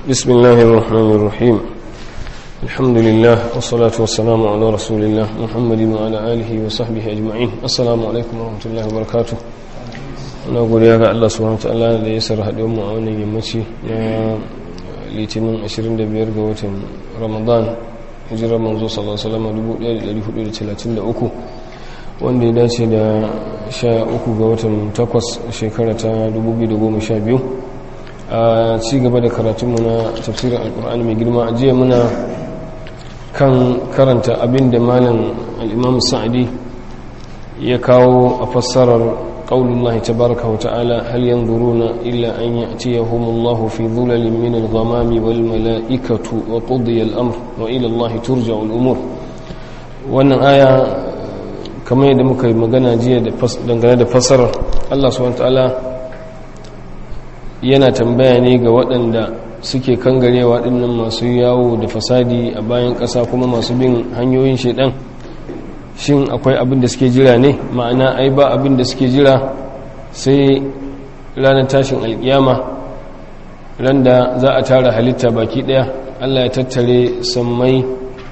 بسم الله الرحمن الرحيم الحمد لله والصلاة والسلام على رسول الله محمد وعلى آله وصحبه أجمعين السلام عليكم ورحمة الله وبركاته na godiya ga Allah subhanahu wataala da ya sarra haɗe mu a wannan yammaci na litinin 25 ga watan ramadan hijirar manzo sallallahu alaihi wasallam 1433 wanda ya dace da 13 ga watan 8 shekara ta 2012 a ci gaba da karatunmu na tafsirin alkur'ani mai girma a jiya muna kan karanta abin da malam al'imam sa'adi ya kawo a fassarar قول الله تبارك وتعالى هل ينظرون إلا أن يأتيهم الله في ظلل من الغمام والملائكة وقضي الأمر وإلى الله ترجع الأمور وأن آية كما يدمك مغانا جيا دنگana da fassarar Allah subhanahu ta'ala yana tambaya ne ga waɗanda suke kangarewa dinnan masu yawo da fasadi a bayan ƙasa kuma masu bin hanyoyin shedan shin akwai abin da suke jira ne ma'ana ai ba abin da suke jira sai ranar tashin alkiyama ran da za a tara halitta baki daya allah ya tattare sammai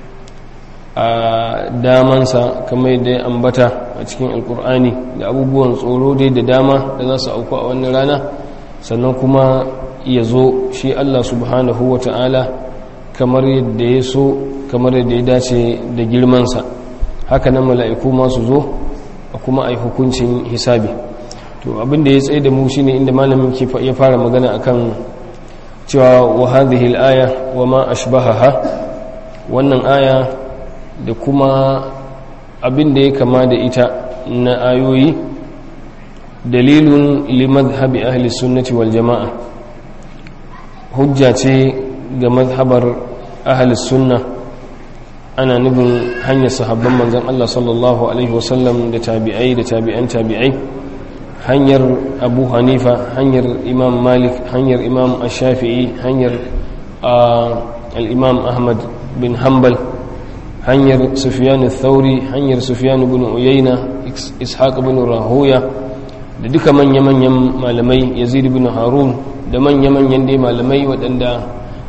a damansa kamar da ya ambata a cikin alkur'ani da abubuwan tsoro dai da dama da za su auku a wannan rana sannan kuma ya zo shi allah subhanahu wa ta'ala kamar yadda ya so kamar yadda ya dace da girmansa haka nan mala'iku masu zo a kuma a yi hukuncin hisabi to abinda ya tsaye da mu shi ne inda malamin ya fara magana akan cewa wa hadhihi al-aya wa ma ashbahaha wannan aya da kuma abinda ya kama da ita na ayoyi dalilun li madhhabi ahli sunnati wal jama'a hujja ce ga madhabar ahli sunnah ana nufin hanyar sahabban manzan Allah sallallahu Alaihi wasallam da tabi'ai da tabi'an tabi'ai hanyar abu hanifa hanyar imam malik hanyar imam ashafi'i hanyar al'imam ahmad bin hanbal hanyar sufyan thauri hanyar sufyan bin uyayna ishaq bin rahoya da duka manya-manyan malamai yazid bin harun da manya-manyan dai malamai waɗanda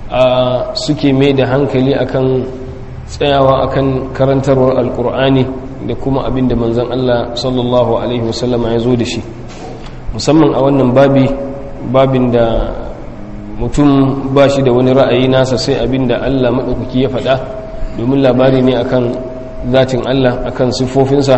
suke mai da hankali akan tsayawa akan karantarwar alkur'ani da kuma abin da manzan Allah sallallahu Alaihi wasallama ya zo da shi musamman a wannan babi babin da mutum ba shi da wani ra'ayi nasa sai abin da Allah maɗaukaki ya faɗa domin labari ne akan zatin Allah akan siffofinsa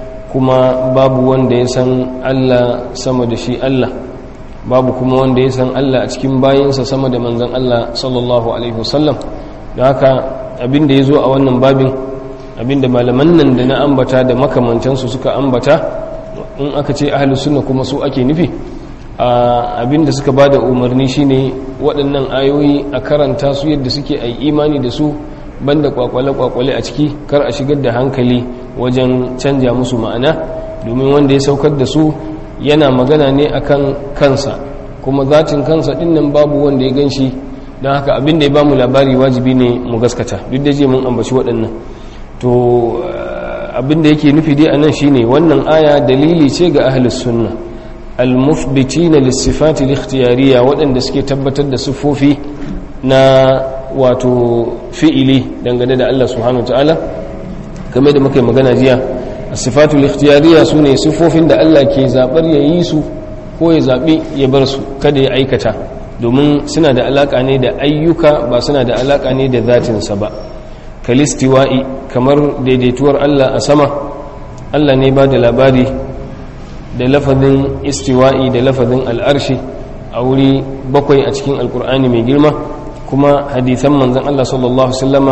kuma babu wanda ya san Allah sama da shi Allah babu kuma wanda ya san Allah a cikin bayinsa sama da manzan Allah sallallahu Alaihi wasallam da haka abinda ya zo a wannan babin abinda malaman nan da na ambata da makamantansu suka ambata in aka ce ahalus sunna kuma su ake nufi abinda suka ba da umarni shine waɗannan ayoyi a karanta su yadda suke a imani da su banda kwakwale-kwakwale a ciki kar a shigar da hankali wajen canja musu ma'ana domin wanda ya saukar da su yana magana ne akan kansa kuma zatin kansa dinnan babu wanda ya gan shi don haka abin da ya ba mu labari wajibi ne mu gaskata duk da je mun ambaci waɗannan to abin da yake nufi dai a nan shine wannan aya dalili ce ga ahlus sunna almufbitina lissifati likhtiyariya waɗanda suke tabbatar da siffofi na wato fi'ili dangane da Allah subhanahu ta'ala game da muka yi magana jiya sifatu likhtiyariya su ne siffofin da Allah ke zaɓar ya yi su ko ya zaɓi ya bar su kada ya aikata domin suna da alaƙa ne da ayyuka ba suna da alaƙa ne da zatinsa ba kalistiwa'i kamar daidaituwar Allah a sama Allah ne ba da labari da lafazin istiwa'i da lafazin al'arshi a wuri bakwai a cikin alkur'ani mai girma kuma hadithan manzan Allah sallallahu Wasallama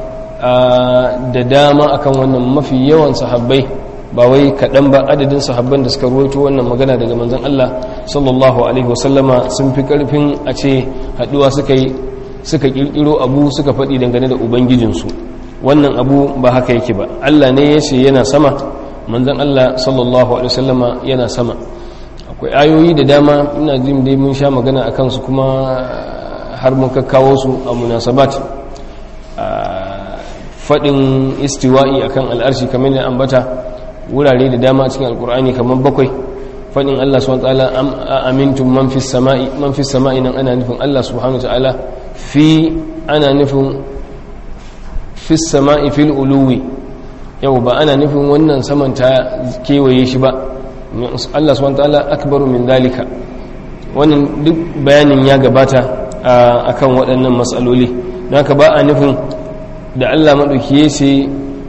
da dama akan wannan mafi yawan sahabbai ba wai kaɗan ba adadin sahabban da suka ruwaito wannan magana daga manzan Allah sallallahu alaihi wasallama sun fi ƙarfin a ce haɗuwa suka yi suka ƙirƙiro abu suka faɗi dangane da ubangijinsu wannan abu ba haka yake ba Allah ne ya ce yana sama manzan Allah sallallahu alaihi wasallama yana sama akwai ayoyi da dama ina jin dai mun sha magana a kansu kuma har mun kakkawo su a munasabat faɗin istiwa'i akan al'arshi kamar da ambata wurare da dama cikin alkur'ani kamar bakwai fadin Allah subhanahu wa ta'ala am amintum man fis sama'i man fis sama'i nan ana nufin Allah subhanahu wa ta'ala fi ana nufin fis sama'i fil uluwi yau ba ana nufin wannan saman ta kewaye shi ba Allah subhanahu wa ta'ala akbaru min dalika wannan duk bayanin ya gabata akan waɗannan matsaloli don haka ba a nufin da Allah maɗauki ya ce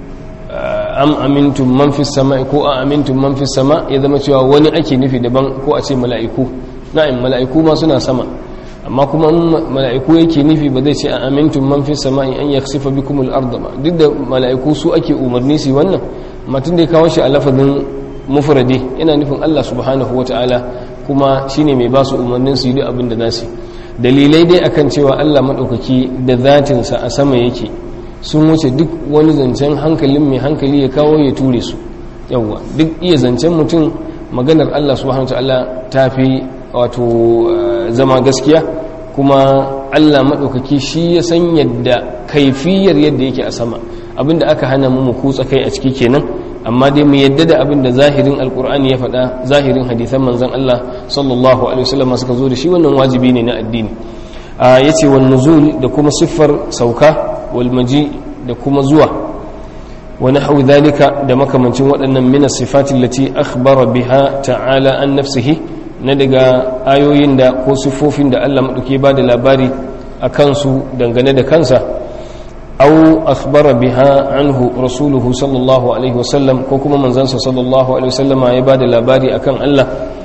am amintum man fi sama ko a amintum man fi sama ya zama cewa wani ake nufi daban ko a ce mala'iku na'im mala'iku ma suna sama amma kuma mala'iku yake nufi ba zai ce a amintum man fi sama an yaksifa bikum al-ard ba duk da mala'iku su ake umarni su wannan matun da ya kawo shi a lafazin mufradi yana nufin Allah subhanahu wataala kuma shine mai ba su umarnin su yi duk abin da za su dalilai dai akan cewa Allah maɗaukaki da zatinsa a sama yake sun wuce duk wani zancen hankalin mai hankali ya kawo ya ture su yawwa duk iya zancen mutum maganar Allah subhanahu ta'ala ta fi wato zama gaskiya kuma Allah maɗaukaki shi ya san yadda kaifiyar yadda yake a sama abinda aka hana mu mu kutsa kai a ciki kenan amma dai mu yadda da abin da zahirin alkur'ani ya faɗa zahirin hadithan manzon Allah sallallahu alaihi wasallam suka zo da shi wannan wajibi ne na addini ya ce wal nuzul da kuma siffar sauka wal maji da kuma zuwa wa nahwu dhalika da makamancin waɗannan min as-sifati allati akhbara biha ta'ala an nafsihi na daga ayoyin da ko siffofin da Allah madauke ba da labari akan su dangane da kansa أو أخبر بها عنه رسوله صلى الله عليه وسلم كوكما من زنس صلى الله عليه وسلم عباد الأباري أكان الله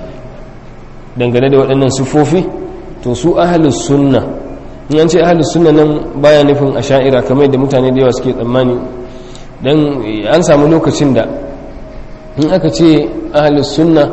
dangane da waɗannan sufofi to su ahalus sunna in an ce ahalus sunna nan baya nufin a sha'ira kamar da mutane da yawa suke tsammani don an samu lokacin da in aka ce ahalus sunna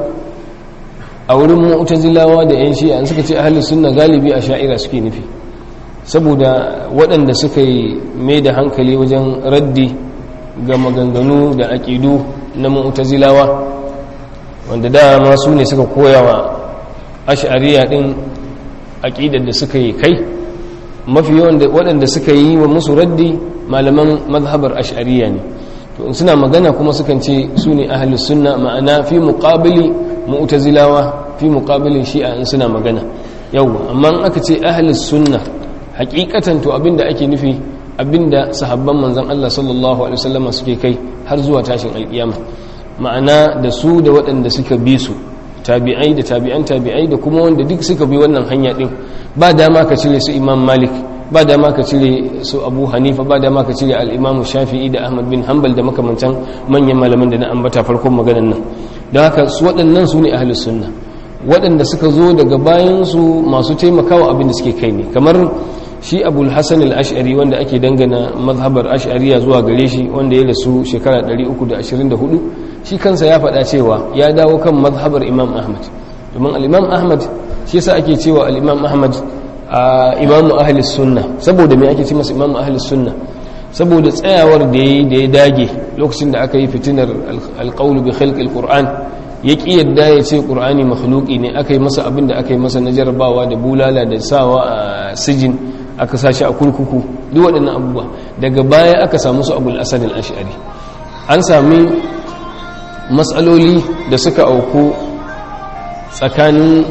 a wurin mu'tazilawa da yan shi'a suka ce ahalus sunna galibi a sha'ira suke nufi saboda waɗanda suka yi mai da hankali wajen raddi ga maganganu da aƙidu na mu'tazilawa wanda dama su ne suka koya wa ash'ariya ɗin aƙidar da suka yi kai mafi yawan waɗanda suka yi wa musu raddi malaman mazhabar ash'ariya ne to in suna magana kuma sukan ce su ne ahalus sunna ma'ana fi muqabili mu'tazilawa fi muqabilin shi'a in suna magana yau amma in aka ce ahalus sunna hakikatan to abinda ake nufi abinda sahabban manzon Allah sallallahu alaihi wasallam suke kai har zuwa tashin alkiyama ma'ana da su da waɗanda suka bi su tabi'ai da tabi'an tabi'ai da kuma wanda duk suka bi wannan hanya din ba dama ka cire su imam malik ba dama ka cire su abu hanifa ba dama ka cire al-imam shafi'i da ahmad bin hanbal da makamantan manyan malaman da na ambata farkon maganan nan don haka su waɗannan su ne ahlus sunna waɗanda suka zo daga bayansu masu taimakawa abin da suke kai ne kamar shi abul hassan al-ash'ari wanda ake dangana mazhabar ash'ariya zuwa gare shi wanda ya rasu shekara 324 shi kansa ya faɗa cewa ya dawo kan mazhabar imam ahmad domin al-imam ahmad shi yasa ake cewa al-imam ahmad imamu ahli sunna saboda me ake ce masa imamu ahli sunna saboda tsayawar da ya da ya dage lokacin da aka yi fitinar alqawl bi khalqi al-qur'an ya ƙi yadda ya ce ƙur'ani makhluki ne aka yi masa abin da aka yi masa na jarabawa da bulala da sawa a sijin aka sashi a kurkuku duk waɗannan abubuwa daga baya aka samu su abul asad al-ash'ari an sami matsaloli da suka auku tsakanin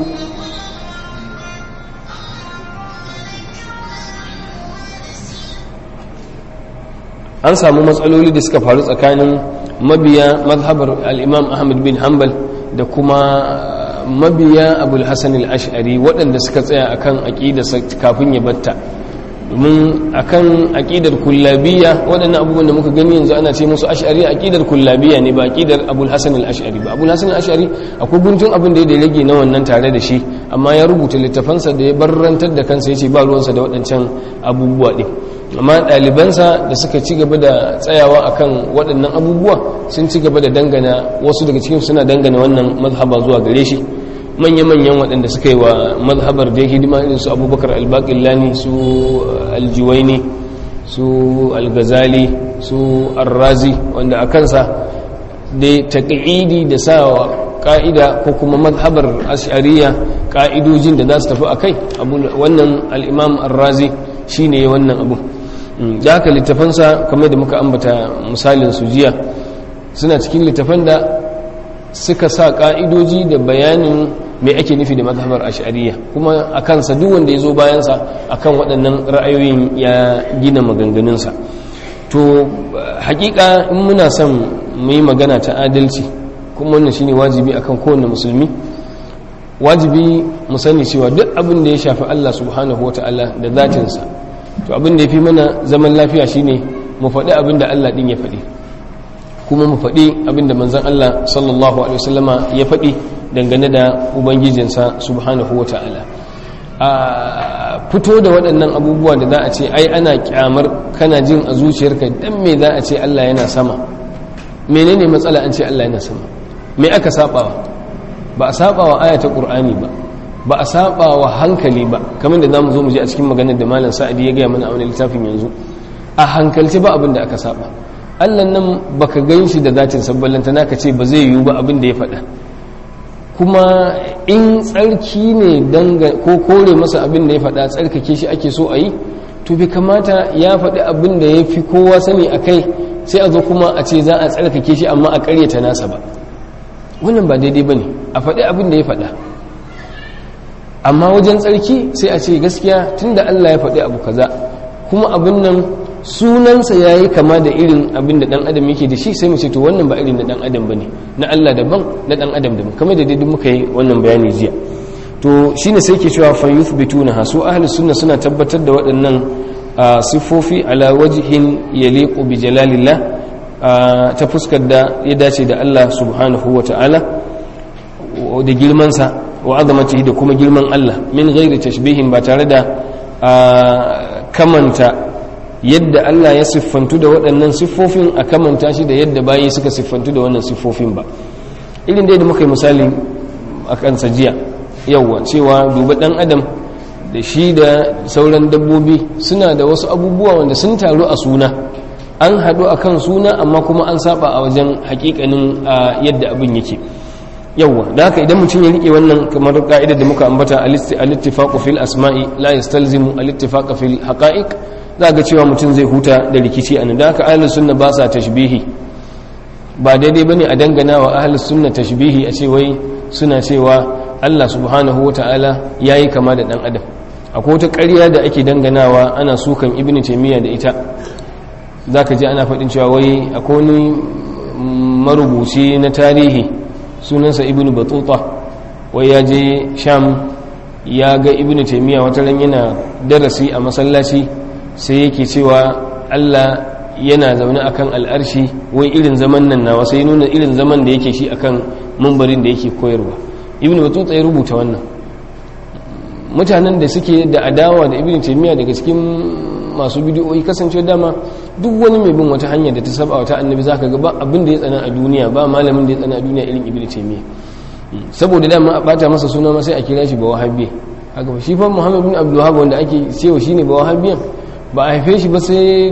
an samu matsaloli da suka faru tsakanin mabiya mazhabar al'imam ahmad bin hanbal da kuma mabiya abul hassan al'ashari waɗanda suka tsaya akan aƙidarsa kafin ya batta domin akan aƙidar kullabiya waɗannan abubuwan da muka gani yanzu ana ce musu ash'ari aƙidar kullabiya ne ba aƙidar abul hassan al'ashari ba abul hassan al'ashari akwai guntun abin da ya rage na wannan tare da shi amma ya rubuta littafansa da ya barrantar da kansa ya ce ba ruwansa da waɗancan abubuwa ɗin amma ɗalibansa da suka ci gaba da tsayawa akan waɗannan abubuwa sun ci gaba da dangana wasu daga cikin suna dangana wannan mazhaba zuwa gare shi manya-manyan waɗanda suka yi wa mazhabar da hidima irin su abubakar albaƙillani su aljuwaini su algazali su arrazi wanda a kansa da taƙi'idi da sa ƙa'ida ko kuma mazhabar ashariya ƙa'idojin da za su tafi a kai wannan al'imam arrazi shi ne wannan abu da haka littafansa kamar da muka ambata misalin su jiya suna cikin littafan da suka sa ka'idoji da bayanin mai ake nufi da mazhabar ash'ariyya kuma a kansa duk wanda ya zo bayansa akan waɗannan ra'ayoyin ya gina maganganunsa to hakika in muna son mu yi magana ta adalci kuma wannan shine wajibi akan kowane musulmi wajibi mu sani cewa duk abin da ya shafi Allah subhanahu wata'ala da zatinsa to abin da ya fi mana zaman lafiya shine mu faɗi abin da Allah ɗin ya faɗi kuma mu faɗi abin da manzon Allah sallallahu alaihi wasallama ya faɗi dangane da ubangijinsa subhanahu wata'ala a fito da waɗannan abubuwa da za a ce ai ana kyamar kana jin a zuciyarka dan me za a ce Allah yana sama menene matsala an ce Allah yana sama me aka sabawa ba a sabawa aya ta qur'ani ba ba a sabawa hankali ba kamar da zamu zo mu je a cikin maganar da malam sa'adi ya gaya mana a wani littafin yanzu a hankalci ba abin da aka saba Allah nan baka gan shi da zatin sabballanta naka ce ba zai yiwu ba abin da ya faɗa kuma in tsarki ne ko kore masa abin da ya faɗa tsarkake shi ake so a yi to bai kamata ya faɗi abin da ya fi kowa sani a kai sai a zo kuma a ce za a tsarkake shi amma a ƙaryata nasa ba wannan ba daidai ba ne a faɗi abin da ya faɗa amma wajen tsarki sai a ce gaskiya tun da allah ya faɗi abu kaza kuma abin nan sunansa ya yi kama da irin abin da ɗan adam yake da shi sai mu ce to wannan ba irin na ɗan adam ba ne na Allah daban na ɗan adam daban kamar da daidai muka yi wannan bayani jiya to shi ne sai ke cewa fa yuthbituna ha su ahli sunna suna tabbatar da waɗannan siffofi ala wajhin yaliqu bi jalalillah ta fuskar da ya dace da Allah subhanahu wa ta'ala da girmansa wa azamatihi da kuma girman Allah min ghairi tashbihin ba tare da kamanta yadda Allah ya siffantu da waɗannan siffofin a kamanta shi da yadda bayi suka siffantu da wannan siffofin ba irin da muka yi misali a kansa jiya yauwa cewa duba ɗan adam da shi da sauran dabbobi suna da wasu abubuwa wanda sun taru a suna an haɗu a kan suna amma kuma an saba a wajen hakikanin yadda abin yake yauwa da haka idan mutum ya rike wannan kamar ka'idar da muka ambata al-ittifaqu fil asma'i la yastalzimu al-ittifaqu fil haqa'iq za ga cewa mutum zai huta da rikici a nan da haka ahlus sunna ba sa tashbihi ba daidai bane a dangana wa ahlus sunna tashbihi a ce wai suna cewa Allah subhanahu wata'ala yayi kama da dan adam akwai wata ƙarya da ake danganawa ana sukan ibnu taymiya da ita zaka ji ana faɗin cewa wai akwai wani marubuci na tarihi sunansa ibnu batuta wai ya je sham ya ga ibnu taymiya wata ran yana darasi a masallaci sai yake cewa Allah yana zaune akan al'arshi wai irin zaman nan nawa sai nuna irin zaman da yake shi akan mambarin da yake koyarwa ibn batuta ya rubuta wannan mutanen da suke da adawa da ibn taymiya daga cikin masu bidiyoyi kasance dama duk wani mai bin wata hanya da ta saba wata annabi zaka ga ba abin da ya tsana a duniya ba malamin da ya tsana a duniya irin ibn taymiya saboda dama a bata masa suna ma sai a kira shi ba wahabi haka shi fa muhammad bin abdul wahhab wanda ake cewa shine ba wahabiyan ba a haife shi ba sai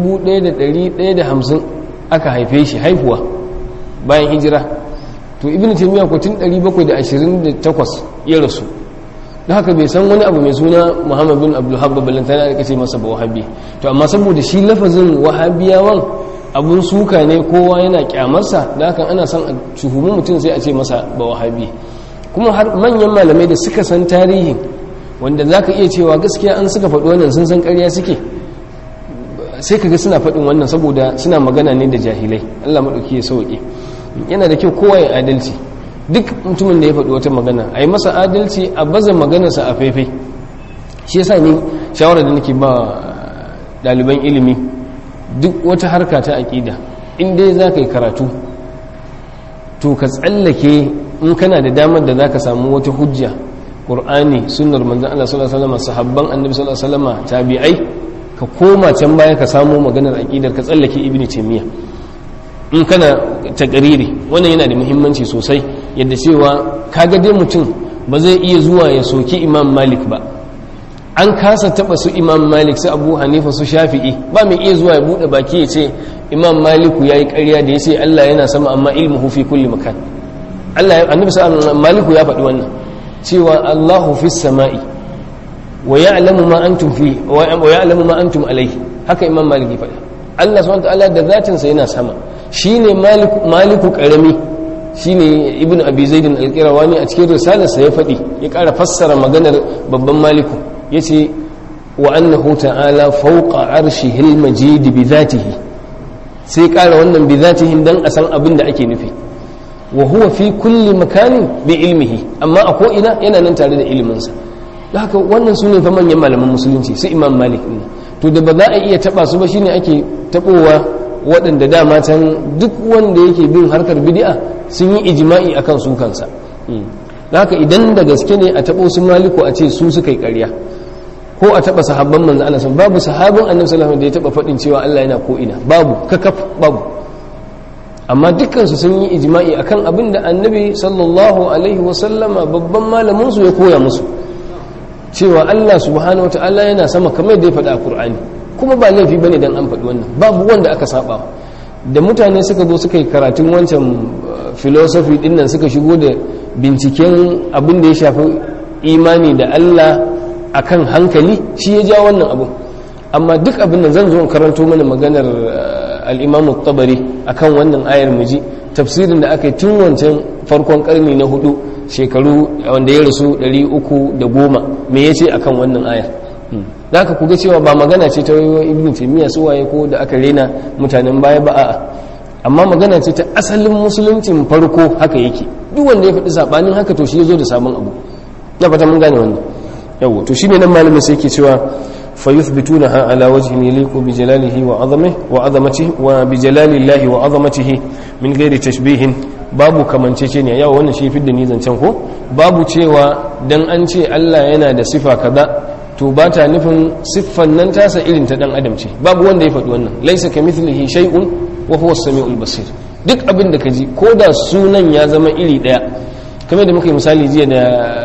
1150 aka haife shi haifuwa bayan hijira to ibn taymiya ko tun 728 ya rasu da haka bai san wani abu mai suna muhammad bin abdulhab babbalin tana da kace masa ba wahabi to amma saboda shi lafazin wahabiyawan abun suka ne kowa yana kyamarsa da haka ana son a tuhumi mutum sai a ce masa ba wahabi kuma har manyan malamai da suka san tarihin wanda za ka iya cewa gaskiya an suka faɗi wannan sun san ƙarya suke sai ka ga suna faɗin wannan saboda suna magana ne da jahilai allah maɗauki ya sauƙi yana da kyau kowa ya adalci duk mutumin da ya faɗi wata magana a yi masa adalci a baza maganarsa a faifai shi yasa ni shawarar da nake ba ɗaliban ilimi duk wata harka ta aƙida in dai za ka yi karatu to ka tsallake in kana da damar da za ka samu wata hujja ƙur'ani sunnar manzan Allah sallallahu alaihi wasallam sahabban annabi sallallahu alaihi wasallam tabi'ai ka koma can baya ka samu maganar aqidar ka tsallake ibnu taymiya in kana takariri wannan yana da muhimmanci sosai yadda cewa kaga dai mutum ba zai iya zuwa ya soki imam malik ba an kasa taba su imam malik su abu hanifa su shafi'i ba mai iya zuwa ya bude baki ya ce imam maliku yayi ƙarya da ya ce Allah yana sama amma ilmuhu fi kulli makan Allah annabi sallallahu maliku ya faɗi wannan cewa Allahu fis sama'i wa ya'lamu ma antum fi wa ya'lamu ma antum alayhi haka imam malik ya faɗa Allah subhanahu wa ta'ala da zatin sa yana sama shine maliku maliku karami shine ibn abi zaidin alqirawani a cikin risalarsa ya faɗi ya ƙara fassara maganar babban maliku yace wa annahu ta'ala fawqa arshihil majid bi dhatihi sai ƙara wannan bi dhatihi dan a san abin da ake nufi wa huwa fi kulli makanin bi ilmihi amma a ko ina yana nan tare da iliminsa haka wannan su ne fa manyan malaman musulunci su imam malik ne to da ba za a iya taba su ba shine ake tabowa waɗanda dama can duk wanda yake bin harkar bid'a sun yi ijma'i akan su kansa haka idan da gaske ne a tabo su maliku a ce su suka yi ƙarya ko a taba sahabban manzo Allah babu sahabin annabi sallallahu alaihi wasallam da ya taba faɗin cewa Allah yana ko ina babu kakaf babu amma dukkansu sun yi ijma'i akan abin da annabi sallallahu alaihi wasallama babban malamin su ya koya musu cewa Allah subhanahu wata'ala yana sama kamar da ya faɗa a Qur'ani kuma ba laifi bane dan an faɗi wannan babu wanda aka saba da mutane suka zo suka yi karatun wancan philosophy din nan suka shigo da binciken abin da ya shafi imani da Allah akan hankali shi ya ja wannan abu amma duk abin da zan zo karanto mana maganar al-Imam tabari akan wannan ayar muji tafsirin da aka yi tun wancan farkon karni na hudu shekaru wanda ya rasu 310 me yace akan wannan ayar da aka kuga cewa ba magana ce ta ibn taymiya su waye ko da aka rena mutanen baya ba a'a amma magana ce ta asalin musuluncin farko haka yake duk wanda ya faɗi sabanin haka to shi ya zo da sabon abu na fata mun gane wannan yawo to shine nan malamin sai yake cewa فيثبتونها على وجه يليق بجلاله وعظمه وعظمته وبجلال الله وعظمته من غير تشبيه babu kamanceceniya yawa wannan shi fidda ni zancen ko babu cewa dan an ce Allah yana da sifa kaza to ba ta nufin siffan nan tasa irin ta dan adam ce babu wanda ya faɗi wannan laisa kamithlihi shay'un wa huwa as-sami'ul basir duk abin da kaji ko da sunan ya zama iri daya kamar da muka yi misali jiya da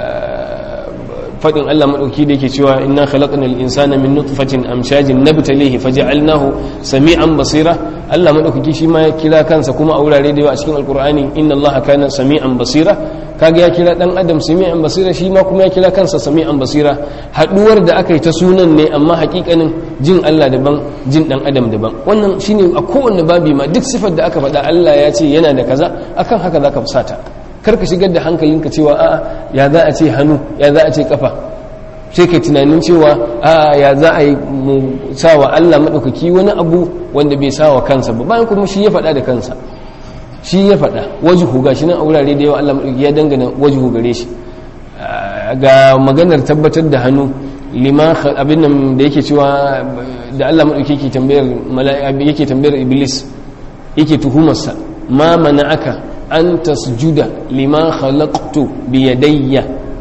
fadin Allah madauki da yake cewa inna khalaqnal insana min nutfatin amshajin nabtalihi faj'alnahu sami'an basira Allah madaukaki shi ma ya kira kansa kuma a wurare da yawa a cikin alqur'ani inna Allah kana sami'an basira kaga ya kira dan adam sami'an basira shi ma kuma ya kira kansa sami'an basira haduwar da aka yi ta sunan ne amma hakikanin jin Allah daban jin dan adam daban wannan shine a kowanne babi ma duk sifar da aka faɗa Allah ya ce yana da kaza akan haka zaka fusata karka shigar da hankalinka cewa a'a ya za a ce hannu ya za a ce kafa sai kai tunanin cewa a'a ya za a yi mu sawa Allah maɗaukaki wani abu wanda bai sawa kansa ba bayan kuma shi ya faɗa da kansa shi ya faɗa wajihu gashi nan a wurare da yawa Allah maɗaukaki ya dangana wajihu gare shi ga maganar tabbatar da hannu liman abin nan da yake cewa da Allah maɗaukaki yake tambayar mala'ika yake tambayar iblis yake tuhumarsa ma mana'aka an tasjuda lima khalaqtu bi yadayya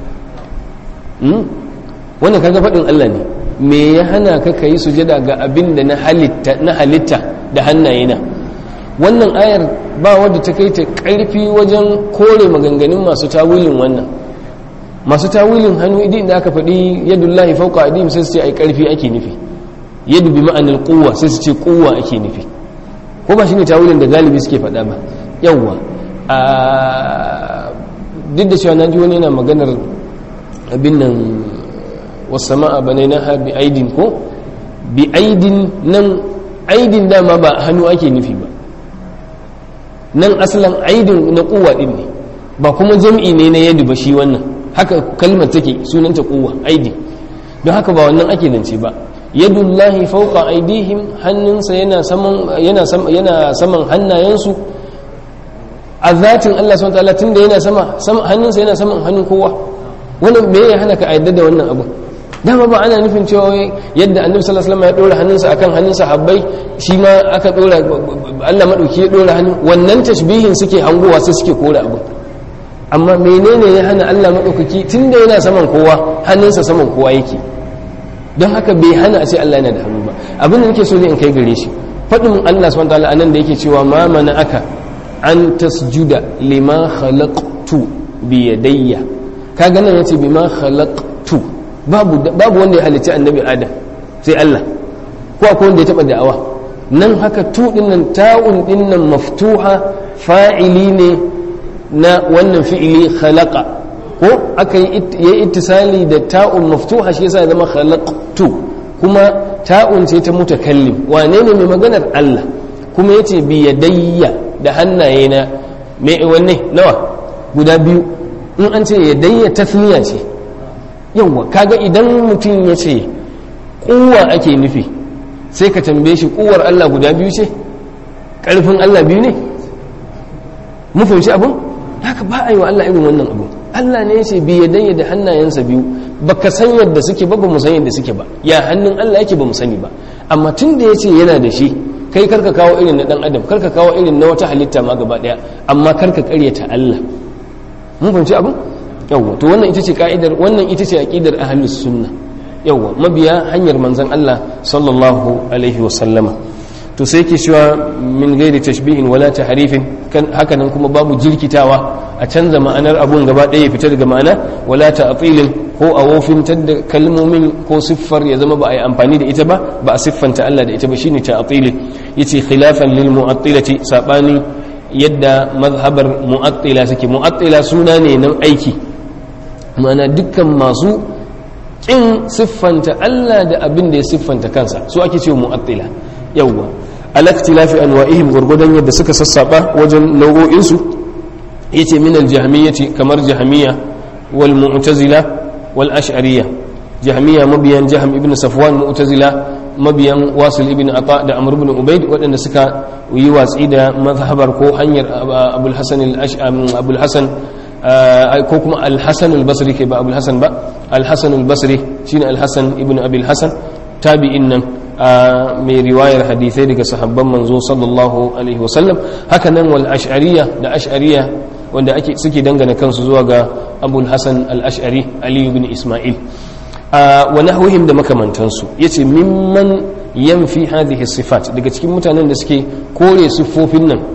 wannan kaga fadin Allah ne me ya hana ka kai sujada ga abin da na halitta na halitta da hannayena wannan ayar ba wanda ta kai ta karfi wajen kore maganganun masu tawilin wannan masu tawilin hannu idin da aka faɗi yadullahi fawqa adim sai su ce ai karfi ake nufi yadu bi ma'anil quwwa sai su ce quwwa ake nufi ko ba shine tawilin da galibi suke faɗa ba yawwa duk da cewa na ji wani yana maganar abin nan wasama'a bane na ha bi aidin ko bi aidin nan aidin dama ba hannu ake nufi ba nan asalin aidin na kuwa din ne ba kuma jam'i ne na yadu ba shi wannan haka kalmar take sunanta kuwa aidin don haka ba wannan ake zance ba yadullahi fauqa aidihim hannunsa yana saman yana saman hannayensu a zatin Allah subhanahu wataala tunda yana sama hannunsa yana saman hannun kowa wannan me ya hana ka ayyada da wannan abu dama ba ana nufin cewa yadda annabi sallallahu alaihi wasallam ya dora hannunsa akan hannun sahabbai shi ma aka dora Allah madauki ya dora hannu wannan tashbihin suke hangowa sai suke kora abu amma menene ya hana Allah madaukaki tunda yana saman kowa hannunsa saman kowa yake don haka bai hana a ce Allah yana da hannu ba abin da nake so ne in kai gare shi faɗin Allah subhanahu wataala anan da yake cewa ma mana aka an tasjuda lima khalaqtu bi yadayya kaga nan yace bima khalaqtu babu babu wanda ya halicci annabi adam sai Allah ko akwai wanda ya taba da'awa nan haka tu din nan ta'un din nan maftuha fa'ili ne na wannan fi'ili khalaqa ko aka yi ittisali da ta'un maftuha shi yasa ya zama khalaqtu kuma ta'un ce ta mutakallim wane ne mai maganar Allah kuma yace bi yadayya da hannayena me wanne nawa guda biyu in an ce yadayya tasniya ce yawwa kaga idan mutum ya ce kuwa ake nufi sai ka tambaye shi kuwar Allah guda biyu ce ƙarfin Allah biyu ne mu fahimci abin haka ba a yi wa Allah irin wannan abu Allah ne ya ce bi yadayya da hannayensa biyu baka san yadda suke ba ba mu san yadda suke ba ya hannun Allah yake ba mu sani ba amma tun da ya ce yana da shi kai karka kawo irin na dan adam karka kawo irin na wata halitta ma gaba daya amma karka karyata Allah mun fahimci abin yawwa to wannan ita ce ka'idar wannan ita ce aqidar ahlus sunna yawwa mabiya hanyar manzon Allah sallallahu alaihi wa sallama to sai yake cewa min gairi tashbihin wala tahrifin kan haka nan kuma babu jirkitawa a canza ma'anar abun gaba ɗaya ya fita daga ma'ana wala ta'tilin ko a wofintar da kalmomin ko siffar ya zama ba a yi amfani da ita ba ba a siffanta Allah da ita ba shine ta'tili yace khilafan lil mu'attilati sabani yadda mazhabar mu'attila suke mu'attila suna ne nan aiki ma'ana dukkan masu kin siffanta Allah da abin da ya siffanta kansa su ake cewa mu'attila yawwa alaktilafi anwa'ihim gurgudan yadda suka sassaba wajen nau'o'insu yace min aljahmiyyati kamar jahmiya wal mu'tazila wal ash'ariyya jahmiya mabiyan jahm ibn safwan mu'tazila mabiyan wasil ibn ata da amr ibn ubayd waɗanda suka yi watsi da mazhabar ko hanyar abul hasan al-ash'am abul hasan ko kuma al-hasan al-basri ke ba abul hasan ba al-hasan al-basri shine al-hasan ibn abil hasan tabi'in nan mai riwayar hadisai daga sahabban manzo sallallahu alaihi wasallam haka nan wal ash'ariya da ash'ariya wanda ake suke dangana kansu zuwa ga abul hasan al-ash'ari ali ibn isma'il wa nahwihim da makamantansu yace mimman yanfi hadhihi sifat daga cikin mutanen da suke kore siffofin nan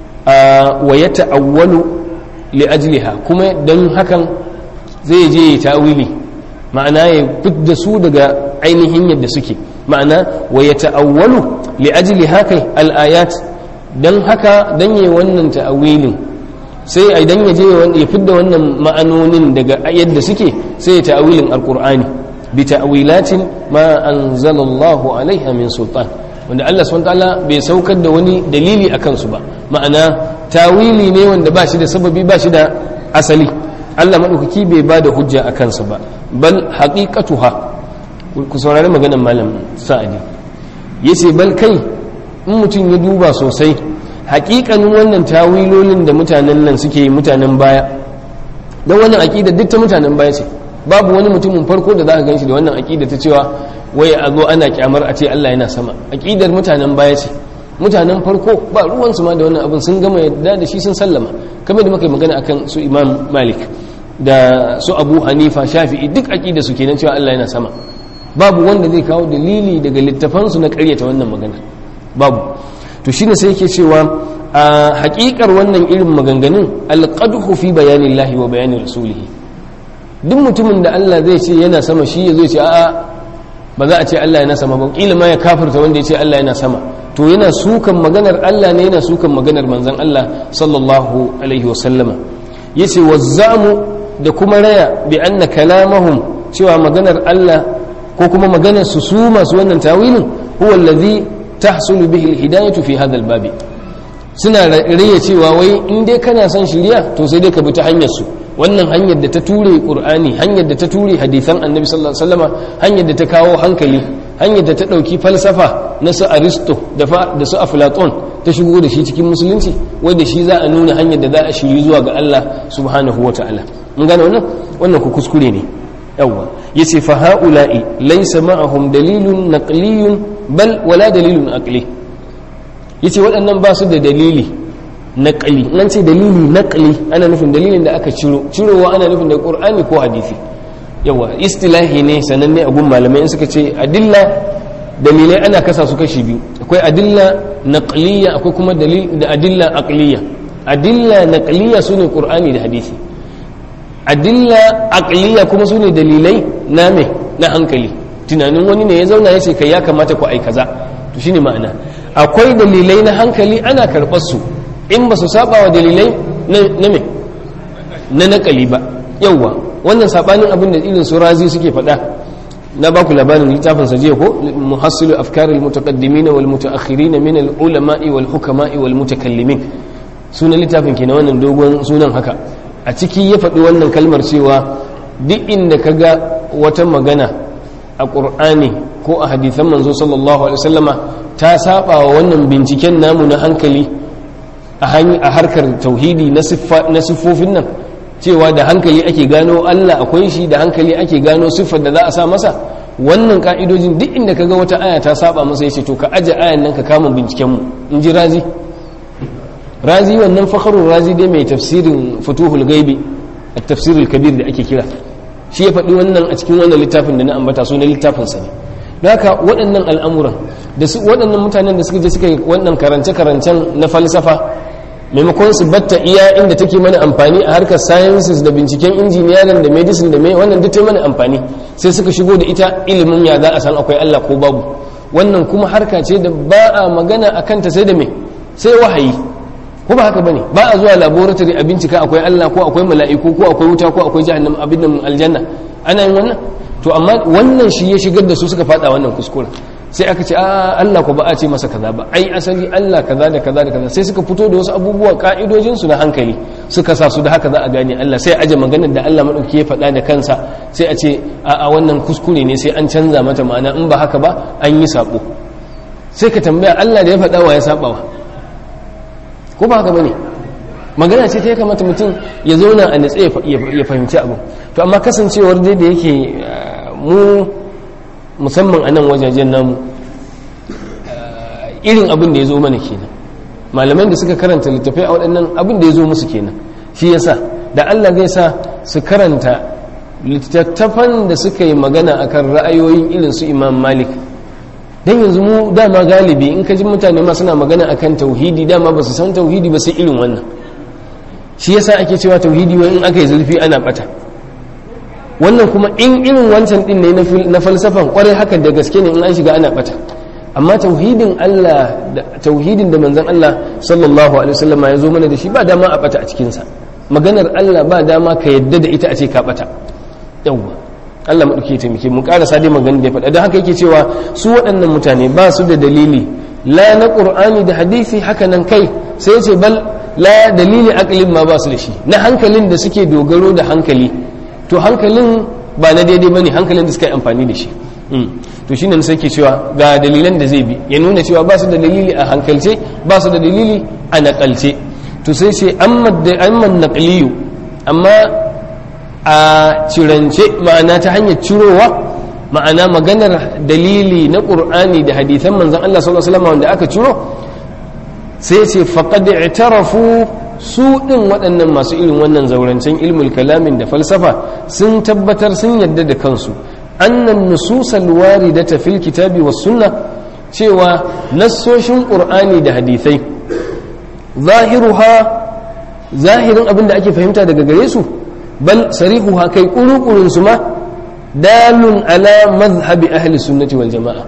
wa yata'awwalu li ajliha kuma dan hakan zai je ta'wili ma'ana ya fidda su daga ainihin yadda suke ma'ana wa ya ta'awwalu li ajli haka al-ayat dan haka dan yayi wannan ta'awilin sai a idan ya je ya fidda wannan ma'anonin daga yadda suke sai ya ta'awilin alqur'ani bi ta'wilatin ma anzalallahu alaiha min sultan wanda Allah subhanahu ta'ala bai saukar da wani dalili akan su ba ma'ana tawili ne wanda ba shi da sababi ba shi da asali Allah madaukaki bai ba da hujja akan su ba bal haqiqatuha ku saurari maganar malam sa'adi ya ce bal kai in mutum ya duba sosai hakikanin wannan tawilolin da mutanen nan suke yi mutanen baya don wannan aƙida duk ta mutanen baya ce babu wani mutumin farko da za ka gan shi da wannan aƙida ta cewa wai a zo ana kyamar a ce Allah yana sama aƙidar mutanen baya ce mutanen farko ba ruwansu ma da wannan abin sun gama yadda da shi sun sallama kamar da muka yi magana akan su imam malik da su abu hanifa shafi'i duk aƙida su kenan cewa Allah yana sama babu wanda zai kawo dalili daga littafansu na karyata wannan magana babu to shine sai yake cewa a hakikar wannan irin maganganun alqadhu fi bayanin lahi wa bayanin rasulihi duk mutumin da Allah zai ce yana sama shi ya zai ce a'a ba za a ce Allah yana sama ba kila ma ya kafirta wanda ya ce Allah yana sama to yana sukan maganar Allah ne yana sukan maganar manzon Allah sallallahu alaihi wasallama yace wazzamu da kuma raya bi anna kalamahum cewa maganar Allah ko kuma maganar su su masu wannan tawilin huwa allazi tahsulu bihi alhidayatu fi hadha albabi suna riya cewa wai in dai kana son shiriya to sai dai ka bi ta hanyar su wannan hanyar da ta ture qur'ani hanyar da ta ture hadisan annabi sallallahu alaihi wasallama hanyar da ta kawo hankali hanyar da ta dauki falsafa na su aristo da da su aflaton ta shigo da shi cikin musulunci wai da shi za a nuna hanyar da za a shiri zuwa ga Allah subhanahu wataala mun gane wannan wannan ku kuskure ne yawwa yace fa haula'i laysa ma'ahum dalilun naqliyun bal wala dalilun aqli yace waɗannan ba su da dalili naqli nan ce dalili naqli ana nufin dalilin da aka ciro cirowa ana nufin da qur'ani ko hadisi yawa istilahi ne sananne a gun malamai in suka ce adilla dalilai ana kasa su kashi biyu akwai adilla naqliya akwai kuma dalil da adilla aqliya adilla naqliya sune qur'ani da hadisi adilla aqliya kuma su ne dalilai na me na hankali tunanin wani ne ya zauna ya ce kai ya kamata ku ai kaza to shine ma'ana akwai dalilai na hankali ana karɓar su in ba su saba wa dalilai na me na nakali ba yawwa wannan sabanin abin da irin su razi suke faɗa na baku labarin littafin sa jiya ko muhassilu afkar al mutaqaddimin wal mutaakhirin min al ulama'i wal hukama'i wal mutakallimin sunan littafin ke na wannan dogon sunan haka a ciki ya faɗi wannan kalmar cewa duk inda ka ga wata magana a ƙur'ani ko a hadithan manzo sallallahu alaihi wasallama ta saba wa wannan binciken namu na hankali a harkar tauhidi na siffofin nan cewa da hankali ake gano Allah akwai shi da hankali ake gano siffar da za a sa masa wannan ka'idojin duk inda ka ga wata aya ta saba masa ya ce to ka aje ayan nan ka kama bincikenmu in ji razi razi wannan fakharun razi dai mai tafsirin futuhul gaibi a tafsirul kabir da ake kira shi ya faɗi wannan a cikin wannan littafin da na ambata su na littafinsa ne da haka waɗannan al'amuran da su waɗannan mutanen da suka je suka yi wannan karance-karancen na falsafa maimakon su batta iya inda take mana amfani a harkar sciences da binciken injiniyarin da medicine da mai wannan duk ta mana amfani sai suka shigo da ita ilimin ya za a san akwai Allah ko babu wannan kuma harka ce da ba a magana a kanta sai da mai sai wahayi ko ba haka bane ba a zuwa laboratory a bincika akwai Allah ko akwai mala'iku ko akwai wuta ko akwai jahannam abin nan aljanna ana yin wannan to amma wannan shi ya shigar da su suka fada wannan kuskure sai aka ce a Allah ko ba a ce masa kaza ba ai asali Allah kaza da kaza da kaza sai suka fito da wasu abubuwa ka'idojin su na hankali suka sa su da haka za a gane Allah sai aje maganar da Allah madauki ya faɗa da kansa sai a ce a a wannan kuskure ne sai an canza mata ma'ana in ba haka ba an yi sabo sai ka tambaya Allah da ya faɗa wa ya saba wa ko ba haka bane magana ce ta ya kamata mutum ya zauna a natsa ya fahimci abu to amma kasancewar dai da yake mu musamman a nan wajajen namu irin abin da ya zo mana kenan malaman da suka karanta littafai a waɗannan abin da ya zo musu kenan shi yasa da Allah zai sa su karanta littattafan da suka yi magana akan ra'ayoyin irin su imam malik dan yanzu mu dama galibi in ka ji mutane ma suna magana akan tauhidi dama ba su san tauhidi ba sai irin wannan shi yasa ake cewa tauhidi wai in aka yi zurfi ana bata wannan kuma in irin wancan din ne na falsafan kwarai haka da gaske ne in an shiga ana bata amma tauhidin Allah da tauhidin da manzon Allah sallallahu alaihi wasallam ya zo mana da shi ba dama a bata a cikin sa maganar Allah ba dama ka yadda da ita a ce ka bata yawwa Allah maɗauki ya taimake mu ƙarasa dai magana da ya faɗa don haka yake cewa su waɗannan mutane ba su da dalili la na ƙur'ani da hadisi haka nan kai sai ce bal la dalili akalin ma ba su da shi na hankalin da suke dogaro da hankali to hankalin ba na daidai ba ne hankalin da suka yi amfani da shi to shi ne sai ke cewa ga dalilan da zai bi ya nuna cewa ba su da dalili a hankalce ba su da dalili a naƙalce to sai ce amman naƙaliyu amma a cirance ma'ana ta hanyar cirowa ma'ana maganar dalili na ƙur'ani da hadithan manzan Allah sallallahu alaihi wasallam wanda aka ciro sai ce faqad i'tarafu su din waɗannan masu irin wannan zaurancen ilmul kalamin da falsafa sun tabbatar sun yadda da kansu annan nususal waridata fil kitabi was sunna cewa nassoshin qur'ani da hadithai zahiruha zahirin abin da ake fahimta daga gare su bal sarihuha kai kurukurun su ma dalun ala mazhabi ahli sunnati wal jama'a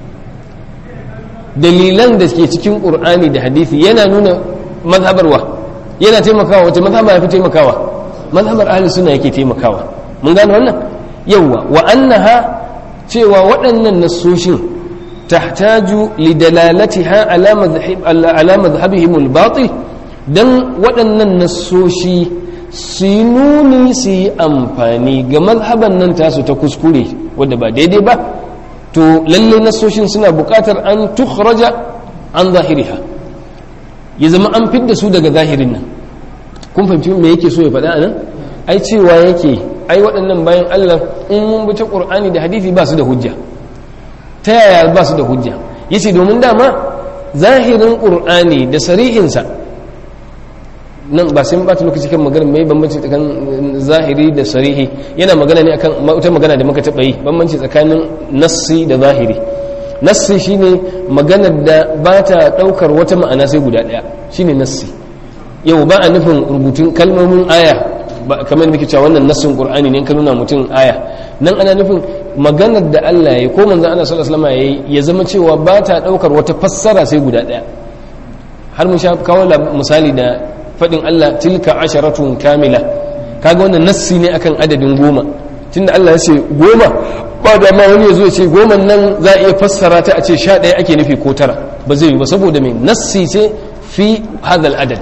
dalilan da ke cikin qur'ani da hadisi yana nuna mazhabarwa yana taimakawa wace mazhaba yafi taimakawa mazhabar ahli sunna yake taimakawa mun gane wannan yawa wa annaha cewa waɗannan nassoshin tahtaju lidalalatiha ala madhhab ala madhhabihim al-batil dan waɗannan nassoshi su yi nuni su yi amfani ga mazhaban nan tasu ta kuskure wadda ba daidai ba to lalle nasoshin suna buƙatar an tukhraja an zahiriha ya zama an fidda su daga zahirin nan kun fahimci me yake so ya faɗa anan ai cewa yake ai waɗannan bayan Allah in mun bi ta Qur'ani da hadisi ba su da hujja ta yaya ba su da hujja yace domin dama zahirin Qur'ani da sarihinsa nan ba sai bata lokaci kan magana mai bambanci tsakanin zahiri da sarihi yana magana ne akan wata magana da muka taɓa yi bambanci tsakanin nassi da zahiri nassi shine maganar da ba ta ɗaukar wata ma'ana sai guda ɗaya shine nassi yau ba a nufin rubutun kalmomin aya kamar da muke cewa wannan nassin qur'ani ne ka nuna mutum aya nan ana nufin maganar da Allah ya ko manzon Allah sallallahu alaihi wasallam ya zama cewa ba ta ɗaukar wata fassara sai guda ɗaya har mun sha kawo misali da faɗin Allah tilka asharatun kamila kaga wannan nassi ne akan adadin goma tunda Allah ya ce goma ba da ma wani ya zo ya ce goma nan za a iya fassara ta a ce sha ɗaya ake nufi ko tara ba zai yi ba saboda mai nassi ce fi hadal adad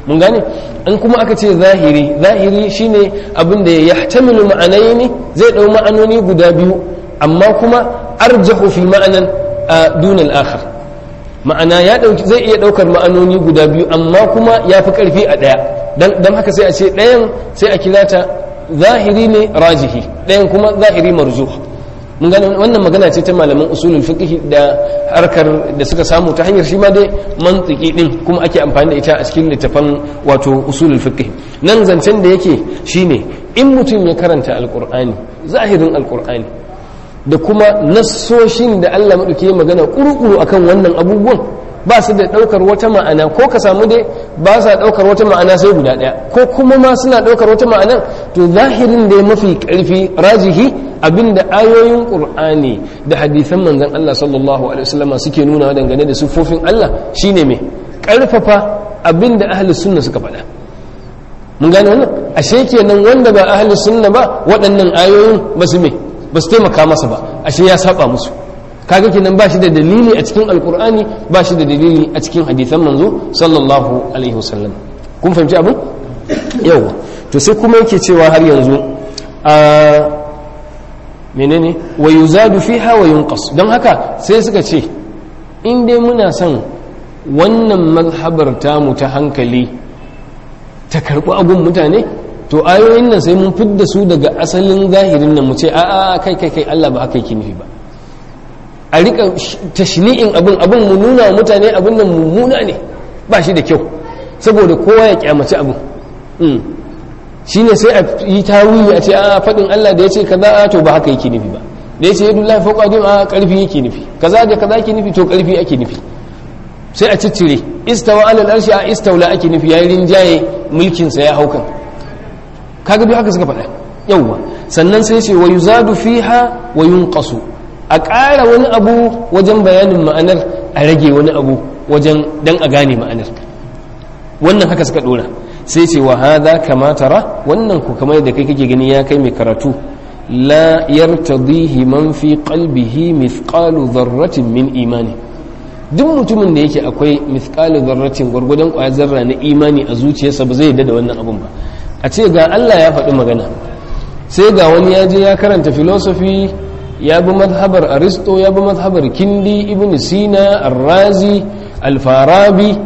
mun gane an kuma aka ce zahiri zahiri shine abin da ya yahtamilu ma'anaini zai dau ma'anoni guda biyu amma kuma arjahu fi ma'anan dun al-akhar ma'ana ya dauki zai iya daukar ma'anoni guda biyu amma kuma ya fi karfi a daya dan dan haka sai a ce dayan sai a kira ta zahiri ne rajihi dayan kuma zahiri marjuh mun gane wannan magana ce ta malaman usulul fiqh da harkar da suka samu ta hanyar shi ma dai mantiki din kuma ake amfani da ita a cikin littafan wato usulul fiqh nan zancen da yake shine in mutum ya karanta alqur'ani zahirin alqur'ani da kuma nassoshin da Allah madauke magana kurukuru akan wannan abubuwan ba su da daukar wata ma'ana ko ka samu dai ba sa daukar wata ma'ana sai guda daya ko kuma ma suna daukar wata ma'ana to zahirin da ya mafi karfi rajihi abinda ayoyin qur'ani da hadisan manzon Allah sallallahu alaihi wasallam suke nuna dangane da sufofin Allah shine me karfafa abinda ahli sunna suka faɗa mun gane wannan ashe kenan wanda ba ahli sunna ba waɗannan ayoyin ba su me ba su taimaka masa ba ashe ya saba musu kaga kenan ba shi da dalili a cikin alkur'ani ba shi da dalili a cikin hadisan manzo sallallahu alaihi wasallam kun fahimci abin yawa to sai kuma yake cewa har yanzu a menene wa yuzadu fiha wa yunqas don haka sai suka ce in dai muna son wannan mazhabar tamu ta hankali ta karɓi abun mutane to ayoyin nan sai mun fidda su daga asalin zahirin nan mu ce a'a kai kai kai Allah ba haka yake nufi ba a rika tashni'in abin abin mu nuna mutane abin nan mummuna ne ba shi da kyau saboda kowa ya kyamaci abin shi ne sai a yi tawili a ce a faɗin Allah da ya ce kaza to ba haka yake nufi ba da ya ce yadda Allah fauka din a ƙarfi yake nufi kaza da kaza yake nufi to ƙarfi ake nufi sai a ciccire istawa alal arshi a istawla ake nufi yayin rinjaye mulkin sa ya haukan kaga duk haka suka faɗa yawwa sannan sai ce wa yuzadu fiha wa yunqasu a ƙara wani abu wajen bayanin ma'anar a rage wani abu wajen dan a gane ma'anar wannan haka suka dora sai ce wa hadha kama tara wannan ku kamar da kai kake gani ya kai mai karatu la yartadihi man fi qalbihi mithqalu dharratin min imani duk mutumin da yake akwai mithqalu dharratin gwargwadon kwayar zarra na imani a zuciyarsa ba zai yarda da wannan abun ba a ce ga Allah ya faɗi magana sai ga wani ya je ya karanta philosophy ya bi mazhabar aristo ya bi mazhabar kindi ibn sina arrazi alfarabi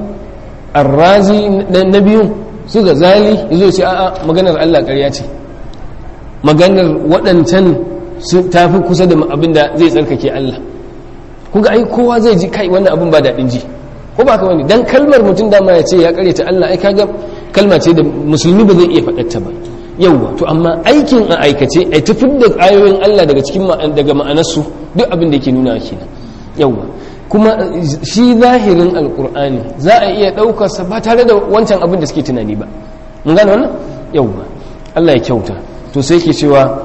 arrazi na biyun su ga zali yazo ce a'a maganar Allah ƙarya ce maganar waɗancan su tafi kusa da abin da zai tsarkake Allah kuga ai kowa zai ji kai wannan abin ba daɗin ji ko ba ka wani dan kalmar mutum dama ya ce ya ƙaryata Allah ai kaga kalma ce da musulmi ba zai iya faɗarta ba yauwa to amma aikin a aikace ai tafi da ayoyin Allah daga cikin daga ma'anarsu duk abin da yake nuna kenan yauwa kuma shi zahirin alkur'ani za a iya ɗaukarsa ba tare da wancan abin da suke tunani ba mun gane wannan yauwa Allah ya kyauta to sai ke cewa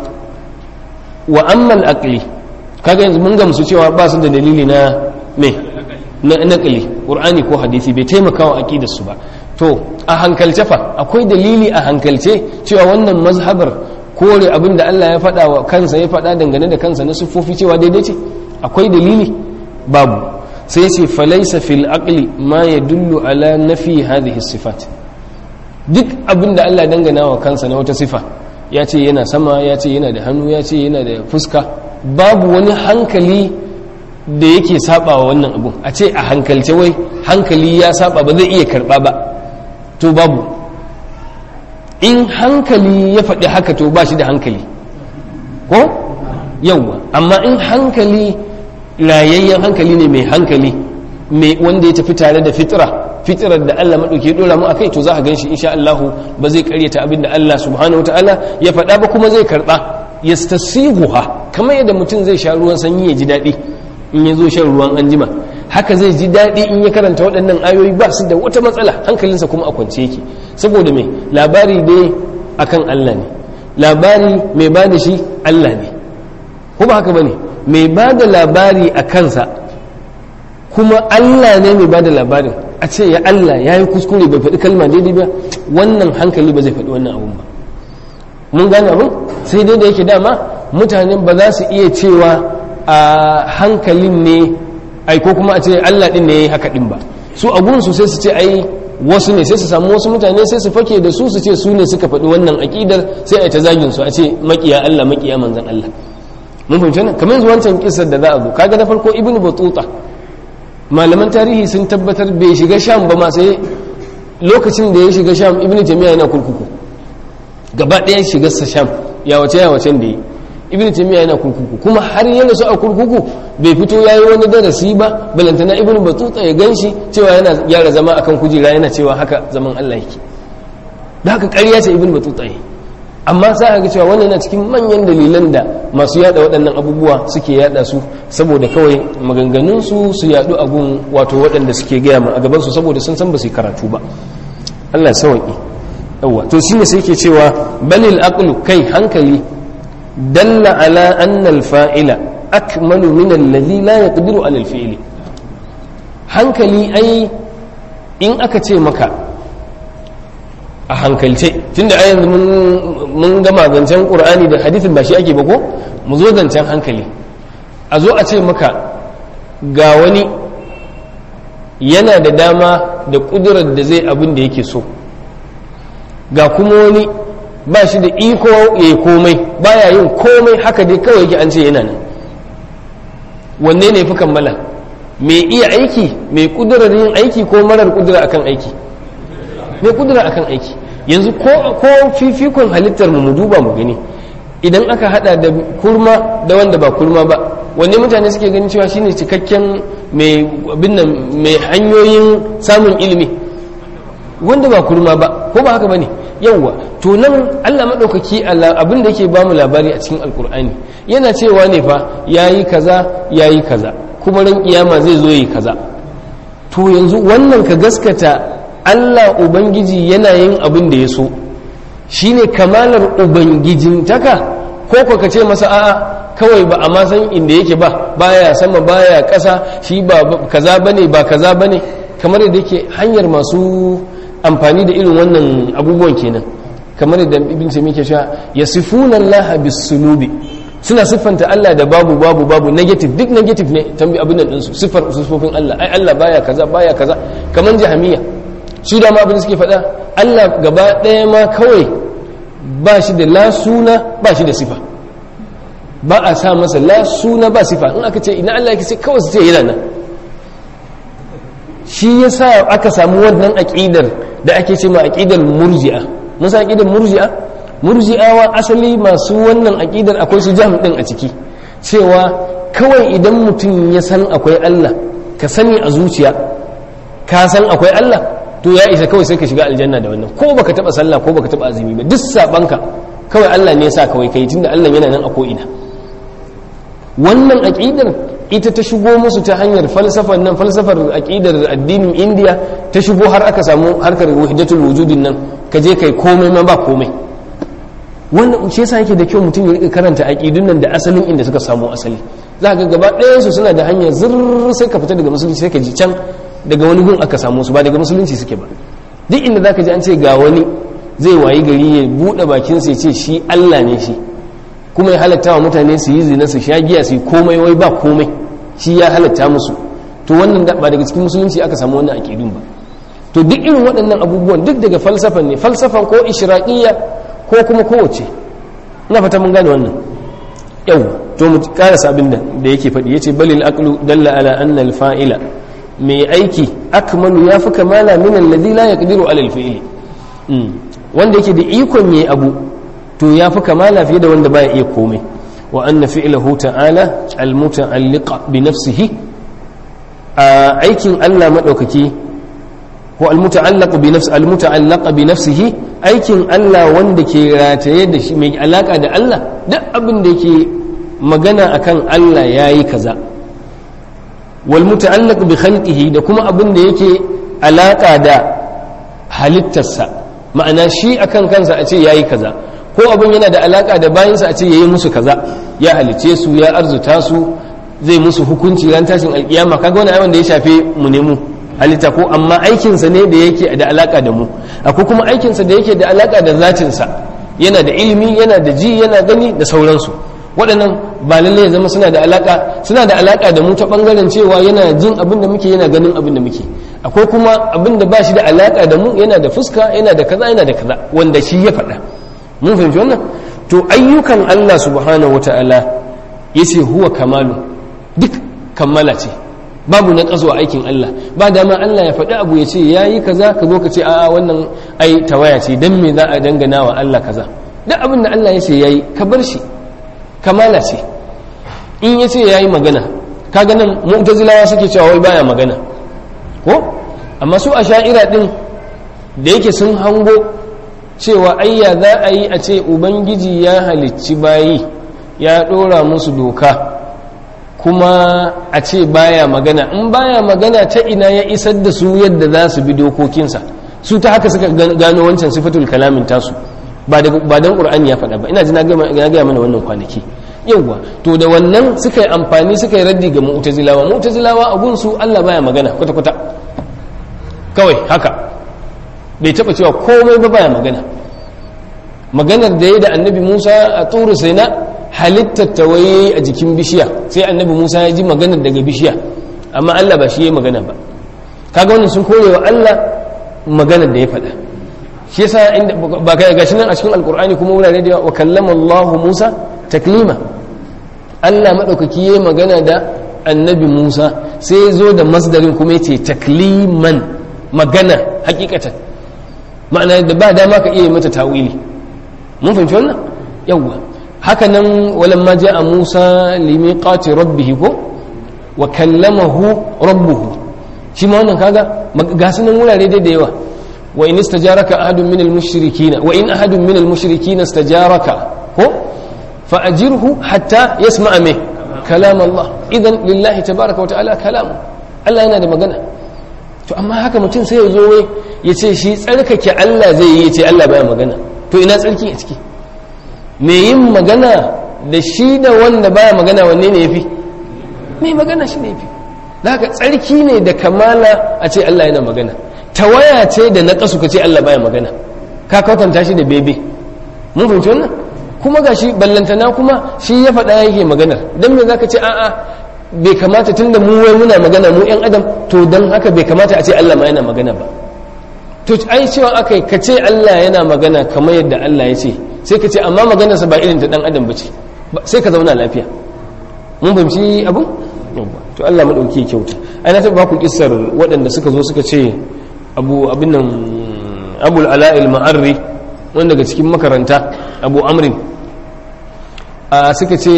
wa ammal aqli kaga yanzu mun gamsu cewa ba su da dalili na me na naqli qur'ani ko hadisi bai taimaka wa aqidar su ba to a hankalce fa akwai dalili a hankalce cewa wannan mazhabar kore abin da Allah ya faɗa wa kansa ya faɗa dangane da kansa na siffofi cewa daidai ce akwai dalili babu sai ce falaisa fil aqli ma yadullu ala nafi hadhihi sifat duk abin da Allah dangana wa kansa na wata sifa ya ce yana sama ya ce yana da hannu ya ce yana da fuska babu wani hankali da yake saba wa wannan abun a ce a hankalce wai hankali ya saba ba zai iya karba ba to babu in hankali ya faɗi haka to ba shi da hankali ko yauwa amma in hankali rayayyen hankali ne mai hankali mai wanda ya tafi tare da fitira fitirar da Allah maɗauki ya ɗora mu akai to za a gan shi insha Allah ba zai karyata abin da Allah subhanahu wa ta'ala ya faɗa ba kuma zai karɓa yastasihuha kamar yadda mutum zai sha ruwan sanyi ya ji daɗi in ya zo shan ruwan anjima haka zai ji daɗi in ya karanta waɗannan ayoyi ba su da wata matsala hankalinsa kuma a kwance yake saboda mai labari dai akan Allah ne labari mai ba da shi Allah ne ko ba haka ba ne mai ba da labari a kansa kuma Allah ne mai ba da labarin a ce ya Allah ya yi kuskure bai faɗi kalma daidai ba wannan hankali ba zai faɗi wannan abun ba mun gane abun sai dai da yake dama mutane ba za su iya cewa a hankalin ne ai ko kuma a ce Allah din ne haka din ba su a gunsu sai su ce ai wasu ne sai su samu wasu mutane sai su fake da su su ce su ne suka faɗi wannan aƙidar sai a ta zagin su a ce maƙiya Allah maƙiya manzan Allah mun fahimci nan kamar yanzu wancan kissar da za a zo kaga na farko ibnu batuta malaman tarihi sun tabbatar bai shiga sham ba ma sai lokacin da ya shiga sham ibnu taymiya yana kurkuku gaba ɗaya shiga sa sham ya wace ya wacen da yi ibnu taymiya yana kurkuku kuma har yana su a kurkuku bai fito yayi wani darasi ba balantana ibnu batuta ya ganshi cewa yana gyara zama akan kujera yana cewa haka zaman Allah yake da haka ƙarya ce ibnu batuta yi amma za a ga cewa wannan yana cikin manyan dalilan da masu yada waɗannan abubuwa suke yada su saboda kawai maganganunsu su yadu a gun wato waɗanda suke gaya ma a gabansu saboda sun san ba su karatu ba Allah ya sauki yawa to shine sai yake cewa balil aqlu kai hankali dalla ala anna al fa'ila akmalu min alladhi la yaqdiru ala al fi'li hankali ai in aka ce maka a hankalce tunda a yanzu mun gama zancen ƙur'ani da hadithin ba shi ake ba ko mu zo zancen hankali a zo a ce maka ga wani yana da dama da ƙudurar da zai abin da yake so ga kuma wani ba shi da iko ya yi komai baya yin komai haka dai kawai yake an ce yana nan wanne ne fi kammala mai iya aiki mai ƙudurar yin aiki ko marar ƙudura akan aiki mai kudura akan aiki yanzu ko fifikon halittar mu duba mu gani idan aka hada da kurma da wanda ba kurma ba wanne mutane suke ganin cewa shine cikakken mai mai hanyoyin samun ilimi wanda ba kurma ba ko ba haka bane yawwa to nan Allah madaukaki abin da yake bamu labari a cikin alkur'ani yana cewa ne fa yayi kaza yayi kaza kuma ran kiyama zai zo yayi kaza to yanzu wannan ka gaskata Allah Ubangiji yana yin abin da ya so shi ne kamalar Ubangijintaka ko ko ka ce masa a'a kawai ba a ma san inda yake ba baya sama baya ƙasa shi ba kaza bane ba kaza bane kamar yadda yake hanyar masu amfani da irin wannan abubuwan kenan kamar yadda ibn taymiyyah ke cewa yasifuna Allah bis-sulubi suna siffanta Allah da babu babu babu negative duk negative ne tambi abin nan su siffar sifofin Allah ai Allah baya kaza baya kaza kamar jahamiya su da ma abin da suke faɗa Allah gaba ɗaya ma kawai ba shi da la suna ba shi da sifa ba a sa masa la suna ba sifa in aka ce ina Allah yake ce kawai su ce yana nan shi ya sa aka samu wannan aƙidar da ake ce ma aƙidar murji'a musa aƙidar murji'a murji'awa asali masu wannan aƙidar akwai su jam ɗin a ciki cewa kawai idan mutum ya san akwai Allah ka sani a zuciya ka san akwai Allah to ya isa kawai sai ka shiga aljanna da wannan ko baka taba sallah ko baka taba azumi ba duk sabanka kawai Allah ne ya sa kawai kai tunda Allah yana nan a ko ina wannan aqidar ita ta shigo musu ta hanyar falsafar nan falsafar aqidar addinin India ta shigo har aka samu harkar wahdatul wujudin nan ka je kai komai ma ba komai wannan shi yasa yake da kyau mutum ya rika karanta aqidun nan da asalin inda suka samu asali za ga gaba ɗayan su suna da hanyar zurr sai ka fita daga musulunci sai ka ji can daga wani gun aka samu su ba daga musulunci suke ba duk inda zaka ji an ce ga wani zai wayi gari ya buɗe bakin sai ce shi Allah ne shi kuma ya halatta wa mutane su yi zina su sha giya su yi komai wai ba komai shi ya halatta musu to wannan ba daga cikin musulunci aka samu wannan aqidun ba to duk irin waɗannan abubuwan duk daga falsafan ne falsafan ko ishraqiyya ko kuma kowace ina fata mun gane wannan yau to mu karasa abin da da yake faɗi yace balil aqlu dalla ala anna al fa'ila mai aiki akmalu ya fi kamala min alladhi la yaqdiru ala al fi'li wanda yake da ikon yayi abu to ya fi kamala fiye da wanda baya iya komai wa anna fi'lahu ta'ala al muta'alliq bi nafsihi a aikin Allah madaukaki ko al muta'allaq bi nafsi al muta'allaq bi nafsihi aikin Allah wanda ke rataye da shi mai alaka da Allah duk abin da yake magana akan Allah yayi kaza wal muta'allaq bi khalqihi da kuma abin da yake alaka da halittarsa ma'ana shi akan kansa a ce yayi kaza ko abin yana da alaka da bayansa a ce yayi musu kaza ya halice su ya arzuta su zai musu hukunci ran tashin alkiyama kaga wani wanda ya shafe mu ne mu halitta ko amma aikinsa ne da yake da alaka da mu akwai kuma aikinsa da yake da alaka da zatinsa yana da ilimi yana da ji yana gani da sauransu waɗannan ba lalle ya zama suna da alaka suna da alaka da mu ta bangaren cewa yana jin abin da muke yana ganin abin da muke akwai kuma abin da ba shi da alaka da mu yana da fuska yana da kaza yana da kaza wanda shi ya faɗa mun fahimci wannan to ayyukan Allah subhanahu wata'ala yace huwa kamalu duk kammala ce babu na ƙazo a aikin Allah ba dama Allah ya faɗi abu ya ce ya yi kaza ka zo ka ce a'a wannan ai tawaya ce don me za a dangana wa Allah kaza duk abin da Allah ya ce ya yi ka bar shi kamala ce in ya ce ya yi magana ka ganin mu'tazilawa suke cewa wai baya magana ko amma su a sha'ira din da yake sun hango cewa ayya za a yi a ce ubangiji ya halicci bayi ya ɗora musu doka kuma a ce baya magana in baya magana ta ina ya isar da su yadda za su bi dokokinsa su ta haka suka gano wancan sifatul kalamin tasu ba don ƙur'ani ya faɗa ba ina ji na gaya mana wannan kwanaki yauwa to da wannan suka yi amfani suka yi raddi ga mu'tazilawa mu'tazilawa a gunsu Allah baya magana kwata-kwata kawai haka bai taɓa cewa komai ba baya magana maganar da ya da annabi musa a turu sai na halittar tawaye a jikin bishiya sai annabi musa ya ji maganar daga bishiya amma allah ba shi ya magana ba kaga wannan sun kore wa allah maganar da ya faɗa shi yasa inda ba kai gashi nan a cikin alkur'ani kuma wurare da wa kallama allah musa taklima allah madaukaki ya magana da annabi musa sai ya zo da masdarin kuma ya ce takliman magana hakikatan ma'ana da ba dama ka iya mata tawili mun fahimci wannan yawwa haka nan walamma ja'a Musa limiqati rabbih ko wa kallamahu rabbuhu shi ma wannan kaga ga sunan wurare dai da yawa wa in istajaraka ahadun min al-mushrikeen wa in ahadun min al-mushrikeen istajaraka ko fa ajirhu hatta yasma'a me kalam Allah idan lillahi tabaaraka wa ta'ala kalam Allah yana da magana to amma haka mutum sai ya zo wai ya ce shi tsarkake Allah zai yi ya ce Allah baya magana to ina tsarki a ciki me yin magana da shi da wanda baya magana wanne ne yafi me magana shi ne yafi haka tsarki ne da kamala a ce Allah yana magana tawaya ce da naƙasu ka ce Allah baya magana ka kwatanta shi da bebe mun fahimci wannan kuma gashi ballantana kuma shi ya faɗa yake maganar dan me zaka ce a'a bai kamata tunda mu wai muna magana mu yan adam to dan haka bai kamata a ce Allah ma yana magana ba to ai cewa akai ka ce Allah yana magana kamar yadda Allah ya ce sai ka ce amma maganarsa ba irin ta dan adam bace sai ka zauna lafiya mun fahimci abu to Allah madauki ya kyauta ai na taba ku kissar waɗanda suka zo suka ce abu abin nan abul ala'il ma'arri wanda daga cikin makaranta abu amrin a suka ce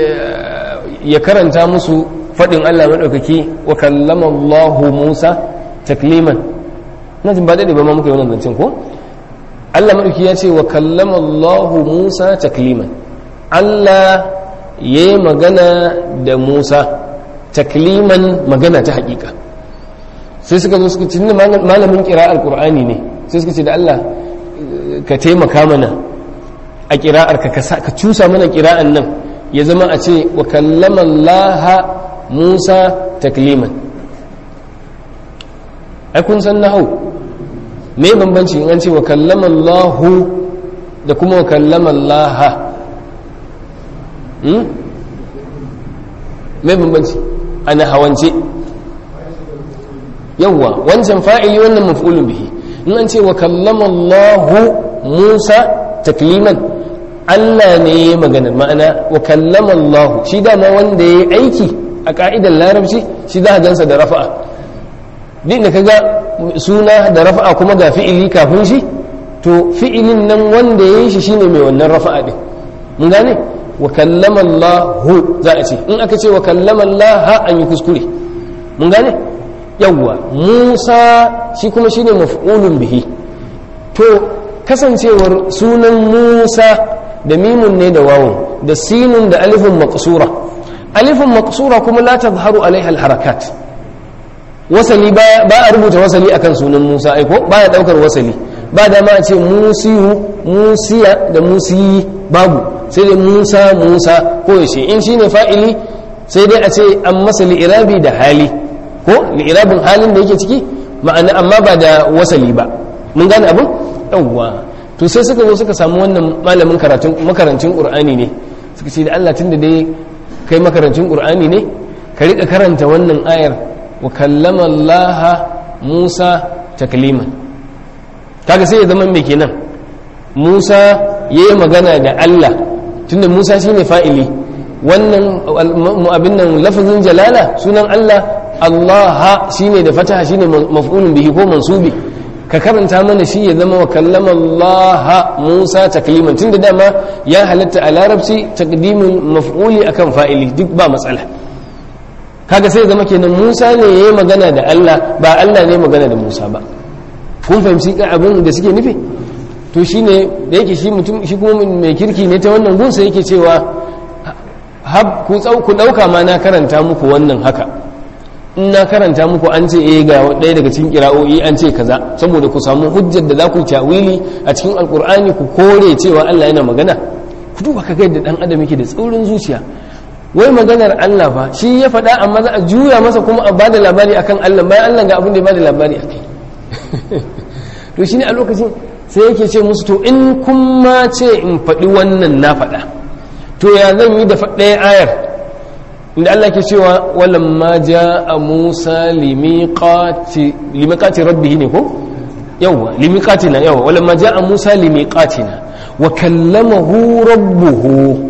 ya karanta musu faɗin Allah maɗaukaki wa kallama Allahu Musa takliman na jin ba daɗe ba ma muka yi wannan zancen ko Allah maɗauki ya ce wa kallama Allahu Musa takliman Allah ya yi magana da Musa takliman magana ta haƙiƙa sai suka zo suka ce malamin kira alƙur'ani ne sai suka ce da Allah ka taimaka mana a ƙira'ar ka cusa mana ƙira'an nan ya zama a ce wa kallama Allah Musa takliman ai kun san nahau me bambanci in an ce wa kallama Allah da kuma wa kallama Allah hmm? me bambanci ana hawance yawwa wancan fa'ili wannan maf'ulun bihi in an ce wa kallama Allah Musa takliman Allah ne ya maganar ma'ana wa kallama Allah shi dama wanda ya aiki a ka'idar larabci shi za a gansa da rafa'a duk da kaga suna da rafa'a kuma ga fi'ili kafin shi to fi'ilin nan wanda ya yi shi shine mai wannan rafa'a din mun gane wa kallama Allah za a ce in aka ce wa kallama Allah an yi kuskure mun gane yawwa Musa shi kuma shine maf'ulun bihi to kasancewar sunan Musa da mimun ne da wawun da sinun da alifin maqsura alifin maqsura kuma la tazharu alaiha alharakat wasali ba a rubuta wasali akan sunan Musa aiko baya daukar wasali ba da ma a ce musiyu musiya da musiyi babu sai dai Musa Musa ko yace in shine fa'ili sai dai a ce an masa li'irabi da hali ko li'irabin halin da yake ciki ma'ana amma ba da wasali ba mun gane abin yawwa to sai suka zo suka samu wannan malamin karatun makarancin qur'ani ne suka ce da Allah tunda dai kai makarancin qur'ani ne ka rika karanta wannan ayar wa kallama Allah musa takliman kaga sai ya zama mai kenan musa ya yi magana da allah tunda musa shine fa'ili wannan abin nan lafazin jalala sunan allah allah shine da fataha shine maf'ulun bihi ko mansubi ka karanta mana shi ya zama wa kallama Allah Musa takliman tunda dama ya halatta a larabci takdimin maf'uli akan fa'ili duk ba matsala kaga sai zama kenan Musa ne yayi magana da Allah ba Allah ne magana da Musa ba kun fahimci abin da suke nufi to shine da yake shi mutum shi kuma mai kirki ne ta wannan gunsa yake cewa hab ku ku dauka ma na karanta muku wannan haka in na karanta muku an ce eh ga ɗaya daga cikin kira'o'i an ce kaza saboda ku samu hujjar da za ku tawili a cikin alkur'ani ku kore cewa Allah yana magana ku duba ka ga yadda dan adam yake da tsaurin zuciya wai maganar Allah fa shi ya faɗa amma za a juya masa kuma a bada labari akan Allah bayan Allah ga abin da ya bada labari akai to shine a lokacin sai yake ce musu to in kun ma ce in faɗi wannan na faɗa to ya zan yi da ɗaya ayar inda Allah ke cewa walamma a Musa limiqati limiqati rabbih ne ko yawa limiqatina yawa walamma a Musa limiqatina wa kallamahu rabbuhu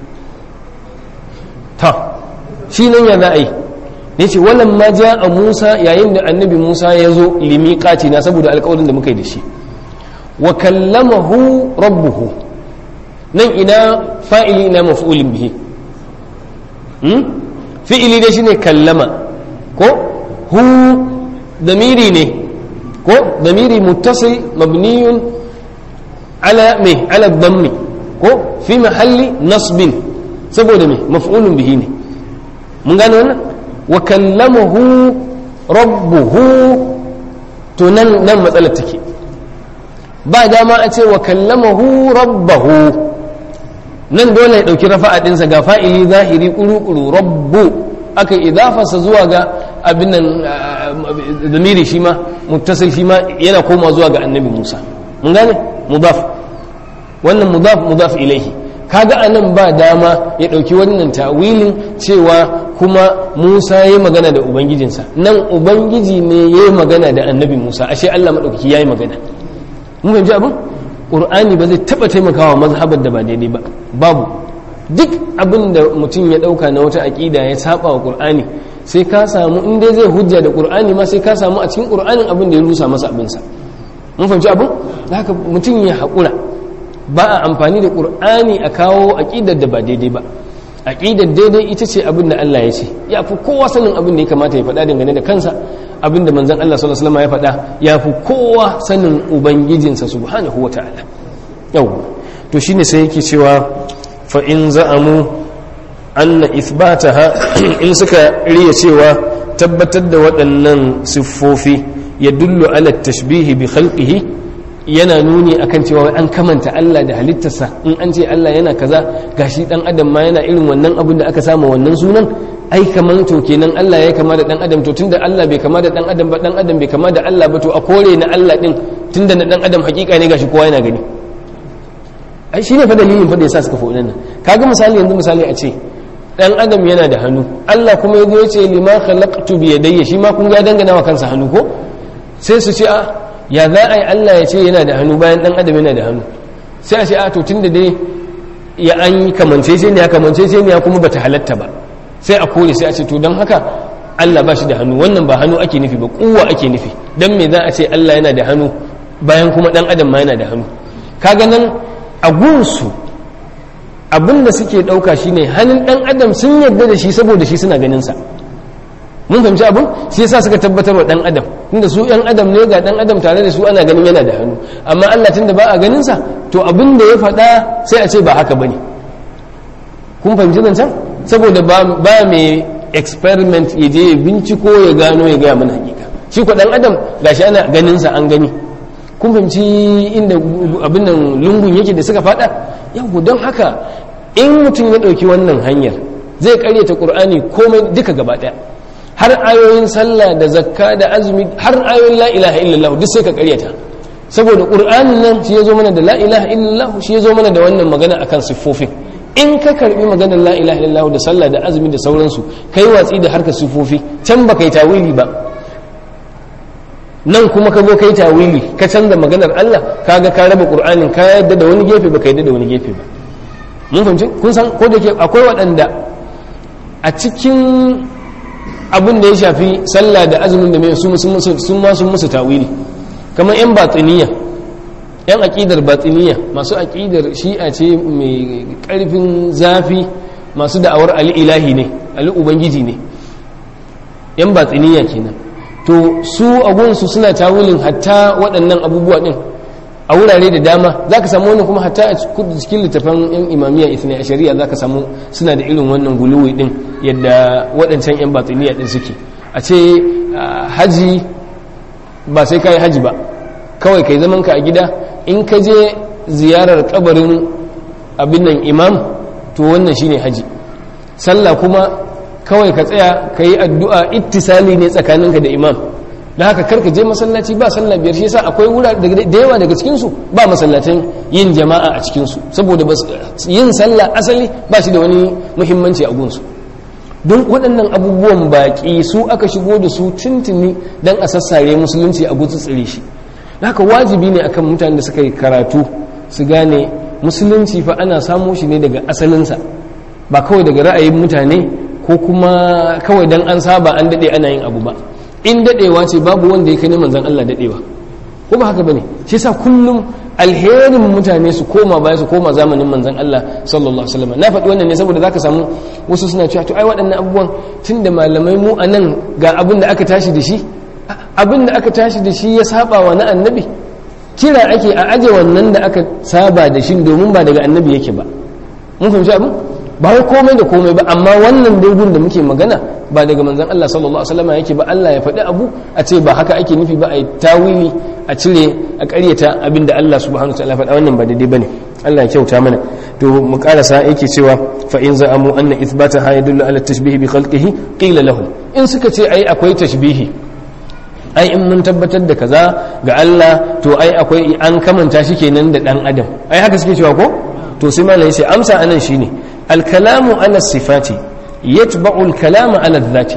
ta shi nan ya za'a yi ne ce walamma a Musa yayin da annabi Musa ya zo limiqatina saboda alƙawarin da muka yi da shi wa kallamahu rabbuhu nan ina fa'ili ina maf'ulin bihi fi'ili dai shine kallama ko hu damiri ne ko damiri muttasil mabniyun ala me ala dhammi ko fi mahalli nasbin saboda me maf'ulun bihi ne mun gane wannan wa kallamahu rabbuhu to nan nan matsalar take ba dama a ce wa kallamahu rabbahu nan dole ya ɗauki rafa'a ɗinsa ga fa'ili zahiri ƙuru-ƙuru rabbu aka idafarsa zuwa ga abin nan zamiri shi ma muttasil shi ma yana koma zuwa ga annabi musa mun gane mudaf wannan mudaf mudaf ilaihi kaga a nan ba dama ya ɗauki wannan ta'wilin cewa kuma musa ya yi magana da ubangijinsa nan ubangiji ne ya yi magana da annabi musa ashe allah maɗaukaki ya yi magana mun fahimci abin ƙur'ani ba zai taɓa taimakawa mazhabar da ba daidai ba babu duk abin da mutum ya ɗauka na wata aƙida ya saba wa ƙur'ani sai ka samu in dai zai hujja da ƙur'ani ma sai ka samu a cikin ƙur'anin abin da ya rusa masa abinsa mun fahimci abin da haka mutum ya haƙura ba a amfani da ƙur'ani a kawo aƙidar da ba daidai ba aƙidar daidai ita ce abin da Allah ya ce ya fi kowa sanin abin da ya kamata ya faɗa dangane da kansa abin da manzon Allah sallallahu alaihi wasallam ya faɗa ya fi kowa sanin ubangijinsa subhanahu wataala yau to shine sai yake cewa fa in za'amu anna ithbataha in suka riya cewa tabbatar da waɗannan siffofi ya dullu ala tashbihi bi khalqihi yana nuni akan cewa an kamanta Allah da halittarsa in an ce Allah yana kaza gashi dan adam ma yana irin wannan abin da aka samu wannan sunan ai kaman to kenan Allah ya kama da dan adam to tunda Allah bai kama da dan adam ba dan adam bai kama da Allah ba to a kore na Allah din tunda na dan adam hakika ne gashi kowa yana gani ai shine fa dalilin fa da yasa suka faɗi nan kaga misali yanzu misali a ce dan adam yana da hannu Allah kuma yazo ya ce lima khalaqtu bi yadayya shi ma kun ga dangana wa kansa hannu ko sai su ce a ya za a yi Allah ya ce yana da hannu bayan dan adam yana da hannu sai a ce a to tunda dai ya an yi kamance sai ne ya kamance sai ne ya kuma bata halatta ba sai a kore sai a ce to don haka Allah ba shi da hannu wannan ba hannu ake nufi ba kuwa ake nufi dan me za a ce Allah yana da hannu bayan kuma dan adam ma yana da hannu kaga nan a gunsu abin da suke ɗauka shine hannun ɗan adam sun yarda da shi saboda shi suna ganin sa mun fahimci abin shi yasa suka tabbatar wa ɗan adam tunda su ɗan adam ne ga ɗan adam tare da su ana ganin yana da hannu amma Allah tunda ba a ganin sa to abin da ya faɗa sai a ce ba haka bane kun fahimci nan can saboda ba mai experiment ya je ya binciko ya gano ya gaya mana hakika shi ko ɗan adam gashi ana ganin sa an gani kun fahimci inda abin nan lungun yake da suka fada yau don haka in mutum ya ɗauki wannan hanyar zai karyata ƙur'ani komai duka gaba ɗaya har ayoyin sallah da zakka da azumi har ayoyin la ilaha illallah duk sai ka karyata saboda ƙur'anin nan shi ya zo mana da la ilaha illallah shi ya zo mana da wannan magana akan siffofin in ka karbi maganar la ilaha illallah da sallah da azumi da sauransu kai watsi da harkar siffofi can ba kai tawili ba nan kuma ka zo kai tawili ka canza maganar Allah kaga ka raba Qur'anin ka yadda da wani gefe ba ka yadda da wani gefe ba mun fahimci kun san ko da ke akwai waɗanda a cikin abin da ya shafi sallah da azumin da mai sun ma sun musu tawili kamar yan batiniya yan aƙidar batiniya masu aƙidar shi'a ce mai ƙarfin zafi masu da'awar ali ilahi ne ali ubangiji ne yan batiniya kenan to su agunsu suna tawilin hatta waɗannan abubuwa ɗin a wurare da dama za ka samu wani kuma hatta a cikin littafan yan imamiyya isna a shari'a za ka samu suna da irin wannan guluwi ɗin yadda waɗancan yan batiniya ɗin suke a ce haji ba sai ka yi haji ba kawai kai zaman ka a gida in ka je ziyarar kabarin abin nan imam to wannan shine haji sallah kuma kawai ka tsaya ka yi addu'a ittisali ne tsakaninka da imam da haka karka je masallaci ba sallah biyar shi yasa akwai wura da yawa daga cikinsu ba masallatan yin jama'a a cikinsu saboda yin sallah asali ba shi da wani muhimmanci a gunsu don waɗannan abubuwan baƙi su aka shigo da su tuntuni don a sassare musulunci a gutsu tsire shi da haka wajibi ne akan mutanen da suka yi karatu su gane musulunci fa ana samo shi ne daga asalinsa ba kawai daga ra'ayin mutane ko kuma kawai dan an saba an daɗe ana yin abu ba in daɗewa ce babu wanda ya kai manzan Allah daɗewa ko ba haka bane shi yasa kullum alherin mutane su koma baya su koma zamanin manzan Allah sallallahu alaihi wasallam na faɗi wannan ne saboda zaka samu wasu suna cewa to ai waɗannan abubuwan tunda malamai mu anan ga abin da aka tashi da shi abin da aka tashi da shi ya saba wa na annabi kira ake a aje wannan da aka saba da shi domin ba daga annabi yake ba mun fahimci abin ba wai komai da komai ba amma wannan dogon da muke magana ba daga manzon Allah sallallahu alaihi wasallam yake ba Allah ya faɗi abu a ce ba haka ake nufi ba a yi tawili a cire a ƙaryata abin da Allah subhanahu wa ta'ala faɗa wannan ba daidai bane Allah ya kyauta mana to mu karasa yake cewa fa in za'amu anna ithbata ha yadullu ala tashbihi bi khalqihi qila lahum in suka ce ai akwai tashbihi ai in mun tabbatar da kaza ga Allah to ai akwai an kamanta shi kenan da dan adam ai haka suke cewa ko to sai malai sai amsa anan shine al-kalamu ala sifati yatba'u al-kalama ala dhati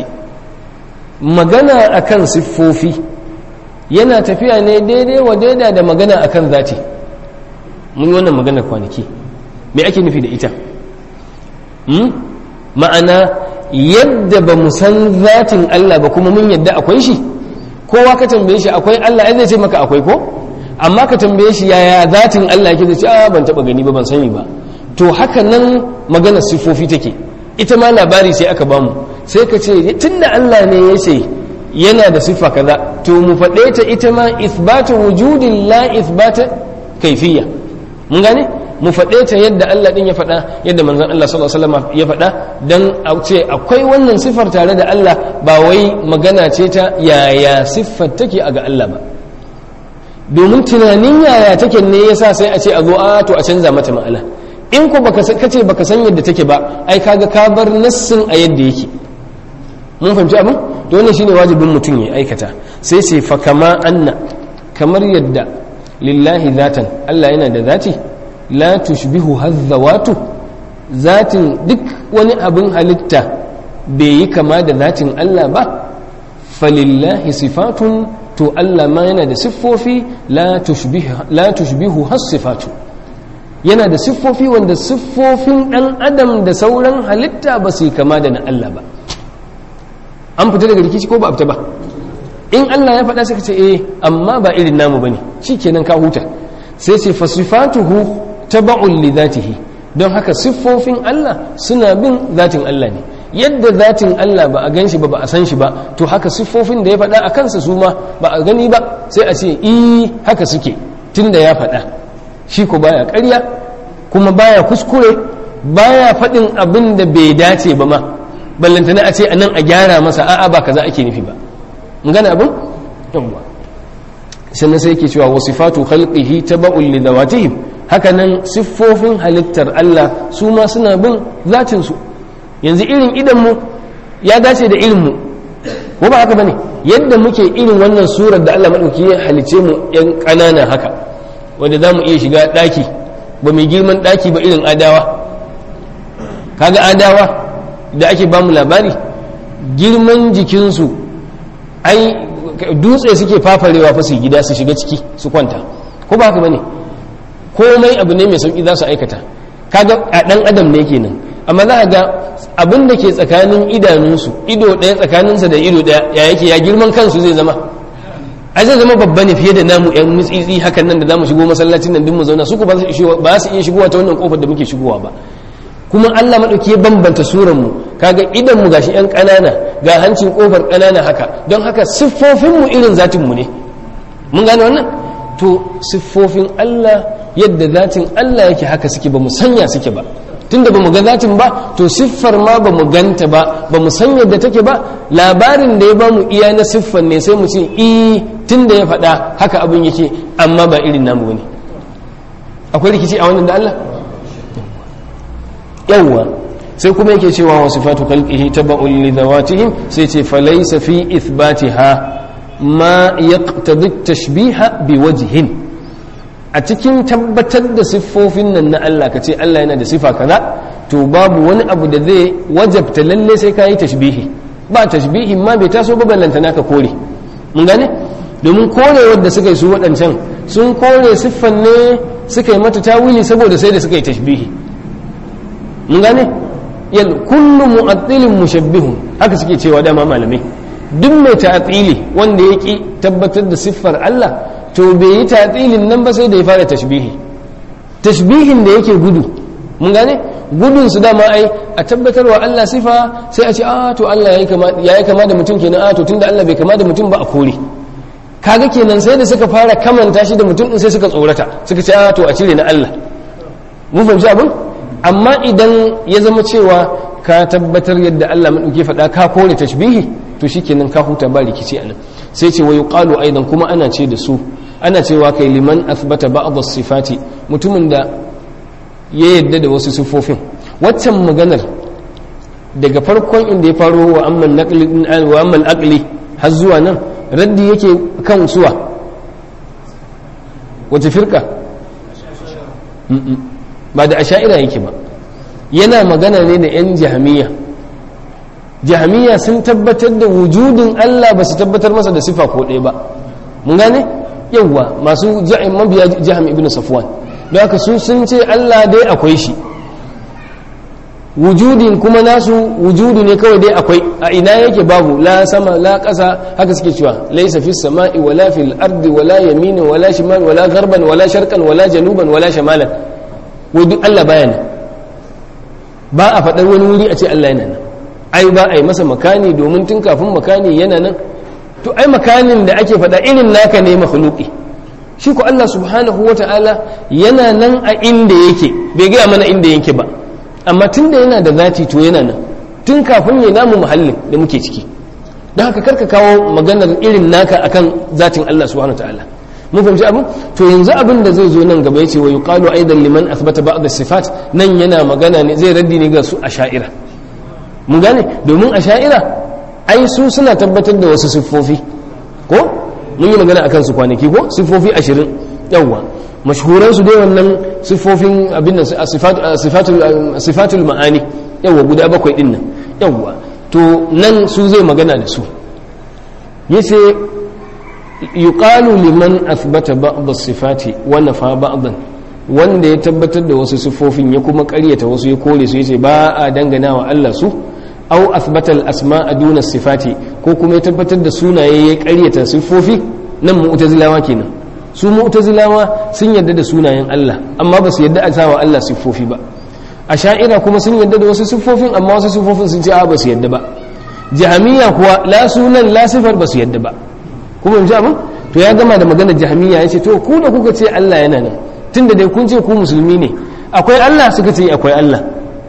magana akan siffofi yana tafiya ne daidai wa daida da magana akan zati mun yi wannan magana kwanaki me ake nufi da ita ma'ana yadda ba mu san zatin Allah ba kuma mun yadda akwai shi kowa ka tambaye shi akwai Allah ai zai ce maka akwai ko amma ka tambaye shi yaya zatin Allah yake zai ce a ban taba gani ba ban sani ba to haka nan magana sifofi take ita ma labari sai aka bamu sai ka ce tunda Allah ne ya ce yana da siffa kaza to mu faɗe ta ita ma ithbatu wujudin la ithbata kaifiyya mun gane mu faɗe ta yadda Allah ɗin ya faɗa yadda manzon Allah sallallahu alaihi wasallam ya faɗa dan a ce akwai wannan siffar tare da Allah ba wai magana ce ta yaya siffar take a ga Allah ba domin tunanin yaya take ne yasa sai a ce a zo a to a canza mata ma'ana in ko baka kace baka san yadda take ba ai kaga ka bar nassin a yadda yake mun fahimci abin to wannan shine wajibin mutum ya aikata sai sai fa kama anna kamar yadda lillahi zatan Allah yana da zati la tushbihu hazzawatu zatin duk wani abin halitta bai yi kama da zatin Allah ba falillahi sifatun to Allah ma yana da siffofi la tushbihu la tushbihu has-sifatu yana da siffofi wanda siffofin dan adam da sauran halitta ba su yi kama da na Allah ba an fita daga rikici ko ba a fita ba in Allah ya faɗa suka ce eh amma ba irin namu bane shikenan ka huta sai ce fasifatuhu taba'un li dhatihi don haka siffofin Allah suna bin zatin Allah ne yadda zatin Allah ba a gan shi ba ba a san shi ba to haka siffofin da ya faɗa a kansa su ma ba a gani ba sai a ce i haka suke tunda ya faɗa shi ko baya ƙarya kuma baya kuskure baya faɗin abin da bai dace ba ma ballantana a ce a nan a gyara masa a'a ba kaza ake nufi ba mun gane abin yawwa sannan sai yake cewa wasifatu khalqihi taba'un li dawatihim haka nan siffofin halittar Allah su ma suna bin zatin su yanzu irin idan mu ya dace da irin mu ko ba haka bane yadda muke irin wannan surar da Allah madauki ya halice mu yan kanana haka wanda zamu iya shiga daki ba mai girman daki ba irin adawa kaga adawa da ake bamu labari girman jikinsu ai dutse suke fafarewa fa su gida su shiga ciki su kwanta ko ba haka bane komai abu ne mai sauki za su aikata kaga a dan adam ne kenan amma za a ga abin da ke tsakanin idanunsu ido ɗaya tsakaninsa da ido ɗaya ya yake ya girman kansu zai zama a zai zama babba ne fiye da namu yan mutsitsi hakan nan da zamu shigo masallacin nan din mu zauna su ku ba su iya shigowa ta wannan kofar da muke shigowa ba kuma Allah madauki ya bambanta suran mu kaga idan mu gashi yan kanana ga hancin kofar kanana haka don haka siffofin mu irin zatin mu ne mun gane wannan to siffofin Allah yadda zatin Allah yake haka suke ba mu sanya suke ba tunda ba mu ga zatin ba to siffar ma ba mu ganta ba ba mu san yadda take ba labarin da ya ba mu iya na siffar ne sai mu ce i tunda ya faɗa haka abin yake amma ba irin namu ne akwai rikici a wannan da Allah yawwa sai kuma yake cewa wa sifatu khalqihi taba'un li dhawatihim sai ce falaysa fi ithbatiha ma yaqtadi tashbiha bi wajhin a cikin tabbatar da siffofin nan na Allah ka ce Allah yana da sifa kaza to babu wani abu da zai wajabta lalle sai ka yi tashbihi ba tashbihin ma bai taso ba ballanta naka kore mun gane domin korewar da suka yi su waɗancan sun kore siffan ne suka yi mata tawili saboda sai da suka yi tashbihi mun gane yal kullu mu'attilin mushabbihun haka suke cewa dama malamai duk mai ta'atili wanda ya ki tabbatar da siffar Allah to bai yi ta'atilin nan ba sai da ya fara tashbihi tashbihin da yake gudu mun gane gudun su dama ai a tabbatarwa Allah sifa sai a ce a to Allah yayi kama yayi kama da mutum kenan a to tunda Allah bai kama da mutum ba a kore kaga kenan sai da suka fara kamanta shi da mutum din sai suka tsorata suka ce a to a cire na Allah mun fahimci abin amma idan ya zama cewa ka tabbatar yadda Allah madauke faɗa ka kore tashbihi to shikenan ka huta ba rikici anan sai ce wa yuqalu aidan kuma ana ce da su ana cewa kai liman athbata ba'd as-sifati mutumin da ya yadda da wasu sifofin waccan maganar daga farkon inda ya faro wa amman naqli wa amman aqli har zuwa nan raddi yake kan suwa wace firka ba da asha'ira yake ba yana magana ne da 'yan jahamiya jahamiya sun tabbatar da wujudin Allah ba su tabbatar masa da sifa ko ɗaya ba mun gane yawwa masu ja'in mabiya jaham ibn safwan don haka su sun ce Allah dai akwai shi wujudin kuma nasu wujudu ne kawai dai akwai a ina yake babu la sama la ƙasa haka suke cewa laisa fi sama'i wala fil ardi wala yamini wala shimal wala garban wala sharqan wala januban wala shamalan wai duk Allah baya nan ba a faɗar wani wuri a ce Allah yana nan ai ba a yi masa makani domin tun kafin makani yana nan to ai makanin da ake faɗa irin naka ne makhluqi shi ko Allah subhanahu wata'ala yana nan a inda yake bai gaya mana inda yake ba amma tun da yana da zati to yana nan tun kafin ya namu muhallin da muke ciki don haka karka kawo maganar irin naka akan zatin Allah subhanahu wata'ala mun fahimci abin to yanzu abin da zai zo nan gaba yace wa yuqalu aidan liman athbata ba'd as-sifat nan yana magana ne zai raddi ne ga su asha'ira mun gane domin asha'ira ai su suna tabbatar da wasu siffofi ko mun yi magana akan su kwanaki ko siffofi 20 yawa mashhuran su dai wannan siffofin abin nan sifatul sifatul ma'ani yawa guda bakwai din nan yawa to nan su zai magana da su yace yuqalu liman athbata ba'd as-sifati wa nafa ba'dan wanda ya tabbatar da wasu siffofin ya kuma ƙaryata wasu ya kore su yace ba a dangana wa Allah su aw athbata al-asma'a duna sifati ko kuma ya tabbatar da sunaye ya ƙaryata siffofi nan mu'tazilawa kenan su mu'tazilawa sun yarda da sunayen Allah amma ba su yarda a sawa Allah siffofi ba asha'ira kuma sun yarda da wasu siffofin amma wasu siffofin sun ce a ba su yarda ba jahamiya kuwa la sunan la sifar ba su yarda ba kuma yanzu abin to ya gama da maganar jahamiya ya ce to ku da kuka ce Allah yana nan tunda dai kun ce ku musulmi ne akwai Allah suka ce akwai Allah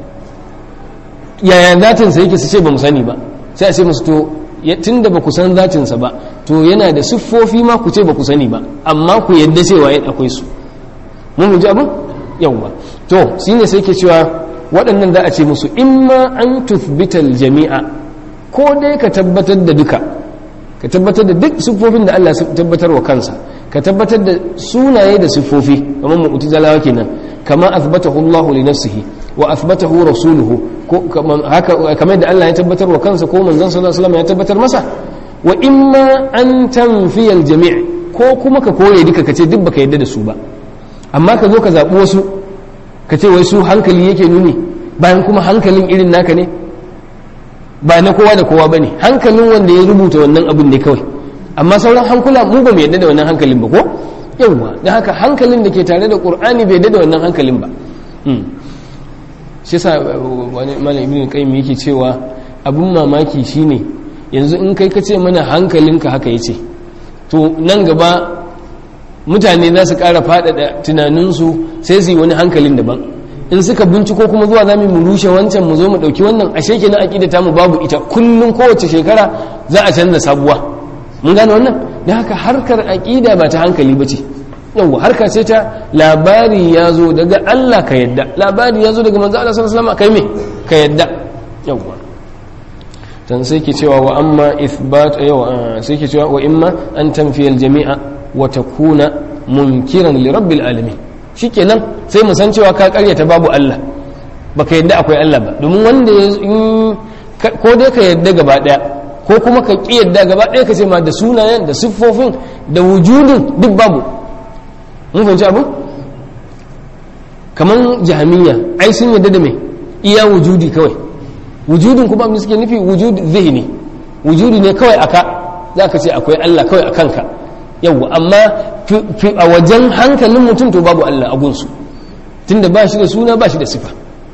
yaya zatinsa yake su ce ba mu sani ba sai a ce musu to tunda ba ku san zatinsa ba to yana da siffofi ma ku ce ba ku sani ba amma ku yadda cewa akwai su mun ji abin yawwa to shine sai ke cewa waɗannan za a ce musu imma an tuthbital jami'a ko dai ka tabbatar da duka ka tabbatar da duk siffofin da Allah tabbatar wa kansa ka tabbatar da sunaye da siffofi kamar mu'tazilawa kenan kama athbatahu Allah li nafsihi wa athbatahu rasuluhu ko haka kamar da Allah ya tabbatar wa kansa ko manzon sallallahu alaihi wasallam ya tabbatar masa wa imma an tanfiya al-jami' ko kuma ka kore duka kace duk baka yadda da su ba amma ka zo ka zabi wasu ka ce wai su hankali yake nuni bayan kuma hankalin irin naka ne ba na kowa da kowa bane hankalin wanda ya rubuta wannan abin ne kawai amma sauran hankula mu ba mu yadda da wannan hankalin ba ko yawwa da haka hankalin da ke tare da qur'ani bai yadda da wannan hankalin ba shi yasa wani malam ibnu qayyim yake cewa abun mamaki shine yanzu in kai kace mana hankalinka haka yace to nan gaba mutane za su ƙara faɗaɗa tunaninsu sai su yi wani hankalin daban in suka binciko kuma zuwa za mu rushe wancan mu zo mu ɗauki wannan ashe kenan aƙida ta mu babu ita kullum kowace shekara za a canza sabuwa mun gane wannan da haka harkar aƙida ba ta hankali ba ce yawwa harka ce ta labari ya zo daga Allah ka yadda labari ya zo daga manzo Allah sallallahu alaihi wasallam kai me ka yadda yawwa dan sai ke cewa wa amma ithbat yawa sai ke cewa wa imma an tanfiya jami'a wa takuna munkiran li rabbil alamin shikenan sai mu san cewa ka karyata babu Allah baka yadda akwai Allah ba domin wanda ya ko dai ka yadda gaba daya ko kuma ka ki yadda gaba daya ka ce ma da sunayen da siffofin da wujudin duk babu mun fahimci abu kaman jahamiyya ai sun yadda da me iya wujudi kawai wujudin kuma abin suke nufi wujud zihni wujudi ne kawai aka za ka ce akwai Allah kawai a kanka yawwa amma a wajen hankalin mutum to babu Allah a gunsu tunda ba shi da suna ba shi da sifa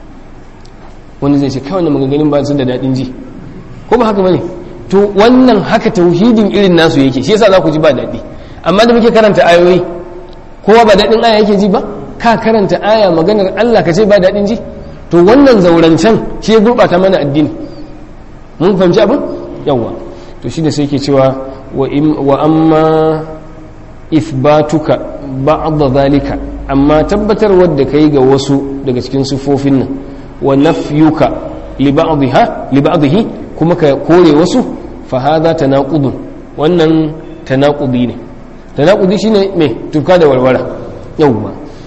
wani zai ce kawai na maganganun ba su da daɗin ji ko ba haka bane to wannan haka tauhidin irin nasu yake shi yasa za ku ji ba daɗi amma da muke karanta ayoyi kowa ba daɗin aya yake ji ba ka karanta aya maganar Allah ka ce ba daɗin ji to wannan zaurancen shi ya gurɓata mana addini mun fahimci abin yawwa to shi da sai ke cewa wa amma ithbatuka ba'da zalika amma tabbatar wadda kai ga wasu daga cikin sifofin nan wa nafyuka li ba'dha li ba'dhi kuma ka kore wasu fa hadha tanaqudun wannan tanaqudi ne tanaqudi shine me tuka da warwara yawwa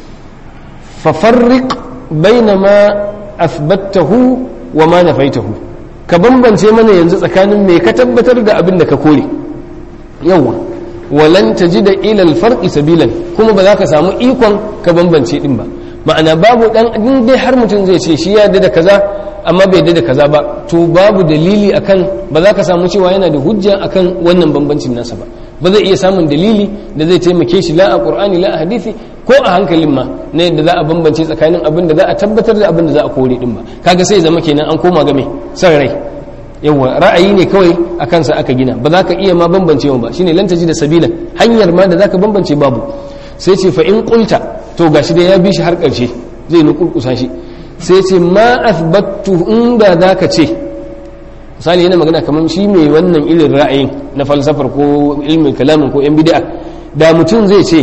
fa farriq bainama athbattahu wa ma nafaitahu ka bambance mana yanzu tsakanin me ka tabbatar da abin da ka kore yawa walan tajida ila alfarqi sabilan kuma ba za ka samu ikon ka bambance din ba ma'ana babu dan din dai har mutum zai ce shi ya da kaza amma bai da kaza ba to babu dalili akan ba za ka samu cewa yana da hujja akan wannan bambancin nasa ba ba zai iya samun dalili da zai taimake shi la a qur'ani la a hadisi ko a hankalin ma na yadda za a bambance tsakanin abin da za a tabbatar da abin da za a kore din ba kaga sai zama kenan an koma game san rai yawa ra'ayi ne kawai a kansa aka gina ba za ka iya ma bambance ba shine lan da sabilan hanyar ma da za ka bambance babu sai ce fa in qulta to gashi da ya bi shi har karshe zai nukurkusa shi sai ce ma athbattu inda za ka ce misali yana magana kamar shi mai wannan irin ra'ayin na falsafar ko ilmin kalamin ko yan bid'a da mutum zai ce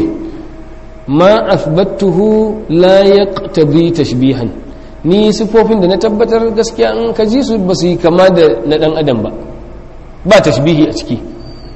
ma athbattuhu la yaqtadi tashbihan ni sifofin da na tabbatar gaskiya in ka ji su ba su yi kama da na dan adam ba ba tashbihi a ciki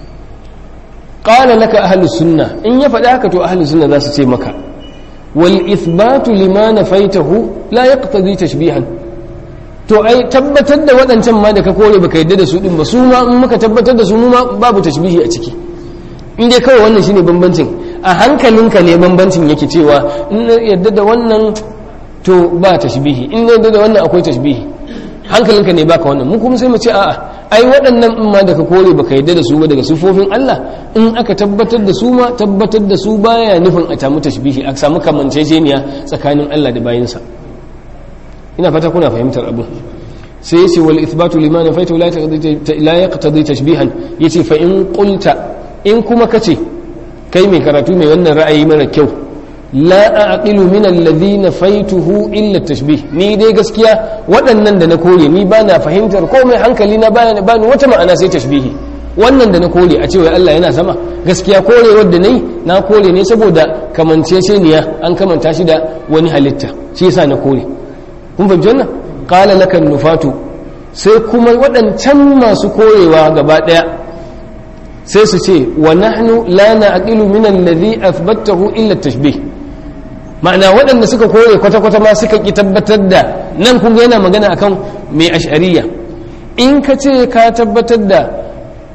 qala laka ahlus sunna in ya faɗi haka to ahlus sunna za su ce maka wal ithbatu lima nafaitahu la yaqtadi tashbihan to ai tabbatar da waɗancan ma da ka kore baka yadda da su din ba su ma in muka tabbatar da su mu ma babu tashbihi a ciki in dai kawai wannan shine bambancin a hankalinka ne bambancin yake cewa in yadda da wannan to ba tashbihi in yadda da wannan akwai tashbihi hankalinka ne baka wannan mu kuma sai mu ce a'a ai waɗannan in ma da ka kore baka yadda da su ba daga sufofin Allah in aka tabbatar da su ma tabbatar da su baya nufin a samu tashbihi a samu kamanceceniya tsakanin Allah da bayinsa ina fata kuna fahimtar abu sai yace wal ithbatu liman nafaitu la yaqtadi tashbihan yace fa in qulta in kuma kace kai mai karatu mai wannan ra'ayi mara kyau la aqilu min alladhi nafaituhu illa tashbih ni dai gaskiya waɗannan da na kore ni bana fahimtar komai hankali na bana bani wata ma'ana sai tashbihi wannan da na kore a cewa Allah yana sama gaskiya kore wanda nayi na kore ne saboda kamanceceniya an kamanta shi da wani halitta shi yasa na kore kun fahimci wannan qala lakan nufatu sai kuma waɗancan masu korewa gaba ɗaya sai su ce wa nahnu la na'qilu min alladhi athbatahu illa tashbih ma'ana waɗanda suka kore kwata-kwata ma suka ki tabbatar da nan kun yana magana akan mai ash'ariya in ka ce ka tabbatar da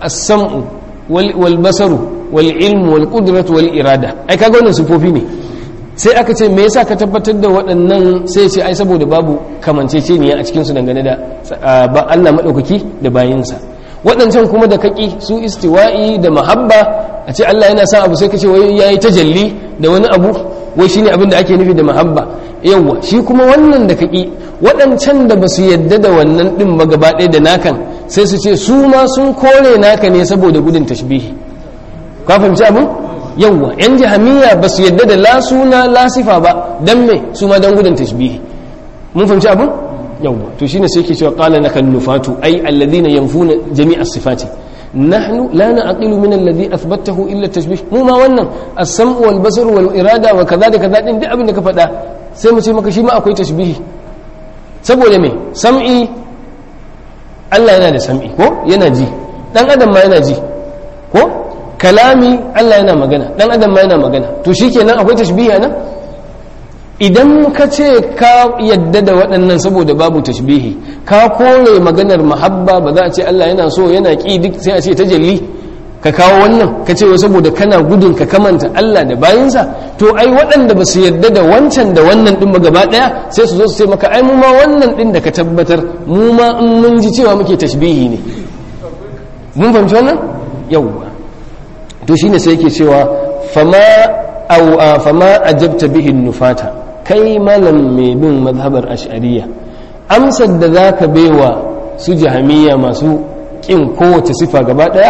as-sam'u wal basaru wal ilmu wal qudratu wal irada ai kaga wannan sifofi ne sai aka ce me yasa ka tabbatar da waɗannan sai ce ai saboda babu kamanceceniya a cikin su dangane da Allah madaukaki da bayinsa waɗancan kuma da kaki su istiwa'i da mahabba a ce Allah yana sa abu sai ka ce wai yayi tajalli da wani abu wai shine abin da ake nufi da mahabba yawwa shi kuma wannan da kaki waɗancan da ba su yadda da wannan ɗin ba gaba ɗaya da nakan sai su ce su ma sun kore naka ne saboda gudun tashbihi ka fahimci abin yawwa yan jahamiya ba su yadda da la suna la sifa ba dan me su ma dan gudun tashbihi mun fahimci abin yawwa to shine sai yake cewa qala nakal nufatu ay alladhina yanfuna jami'a sifati nahnu la na'qilu min alladhi athbatahu illa tashbih mu ma wannan as-sam'u wal basar wal irada wa kaza da kaza din duk abin da ka faɗa sai mu ce maka shi ma akwai tashbihi saboda me sam'i Allah yana da sam'i ko yana ji dan adam ma yana ji ko kalami Allah yana magana dan adam ma yana magana to shikenan akwai tashbihi nan idan ka ce ka yadda da waɗannan saboda babu tashbihi ka kore maganar mahabba ba za a ce Allah yana so yana ƙi duk sai a ce tajalli ka kawo wannan ka ce saboda kana gudun ka kamanta Allah da bayinsa to ai waɗanda ba su yadda da wancan da wannan ɗin ba gaba ɗaya sai su zo su ce maka ai mu ma wannan ɗin da ka tabbatar mu ma in mun ji cewa muke tashbihi ne mun fahimci wannan yawwa to shine sai yake cewa fama au fama ajabta bihi nufata kai malam mai bin mazhabar ash'ariya amsar da zaka baiwa su jahamiya masu kin kowace sifa gaba daya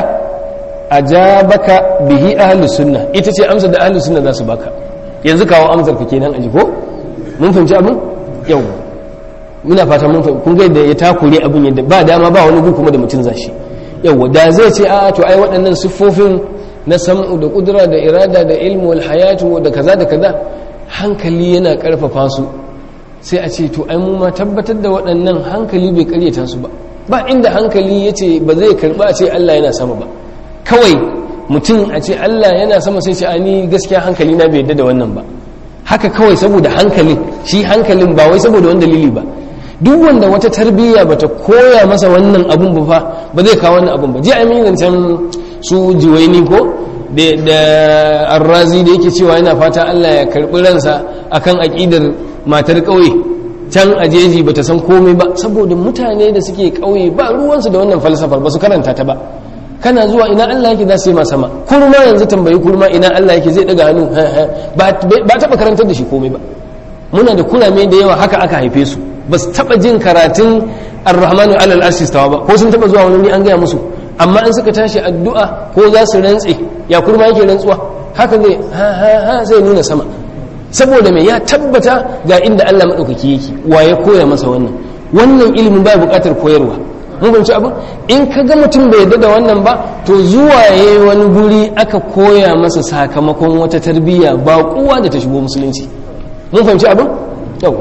ajabaka bihi ahlus sunna ita ce amsar da ahlus sunna za su baka yanzu kawo amsar ka kenan aji ko mun fahimci abin yau muna fata mun fahimci kun ga yadda ya takure abin yadda ba dama ba wani gu kuma da mutum zashi yau da zai ce a to ai waɗannan siffofin na sam'u da kudura da irada da ilmu wal hayatu da kaza da kaza hankali yana karfafa su sai a ce to ai mu ma tabbatar da waɗannan hankali bai karyata su ba ba inda hankali ya ce ba zai karba a ce Allah yana sama ba kawai mutum a ce Allah yana sama sai ce ni gaskiya hankali na bai yadda da wannan ba haka kawai saboda hankalin shi hankalin ba wai saboda wani dalili ba duk wanda wata tarbiyya bata koya masa wannan abun ba fa ba zai kawo wannan abun ba ji a yi zancen su jiwaini ko da arrazi da yake cewa yana fata Allah ya karɓi ransa akan aƙidar matar ƙauye can a jeji ba ta san komai ba saboda mutane da suke ƙauye ba ruwansu da wannan falsafar ba su karanta ta ba kana zuwa ina Allah yake za su yi ma sama kurma yanzu tambayi kurma ina Allah yake zai daga hannu ba taɓa karantar da shi komai ba muna da kurame da yawa haka aka haife su ba su taɓa jin karatun ar-rahmanu alal arshi ba ko sun taɓa zuwa wani an gaya musu amma in suka tashi addu'a ko za su rantse ya kurma yake rantsuwa haka zai ha ha ha zai nuna sama saboda mai ya tabbata ga inda Allah maɗaukaki yake wa ya koya masa wannan wannan ilimin ba buƙatar koyarwa mun fahimci abin in ka ga mutum bai yarda da wannan ba to zuwa ya wani guri aka koya masa sakamakon wata tarbiyya ba kowa da ta shigo musulunci mun fahimci abin yau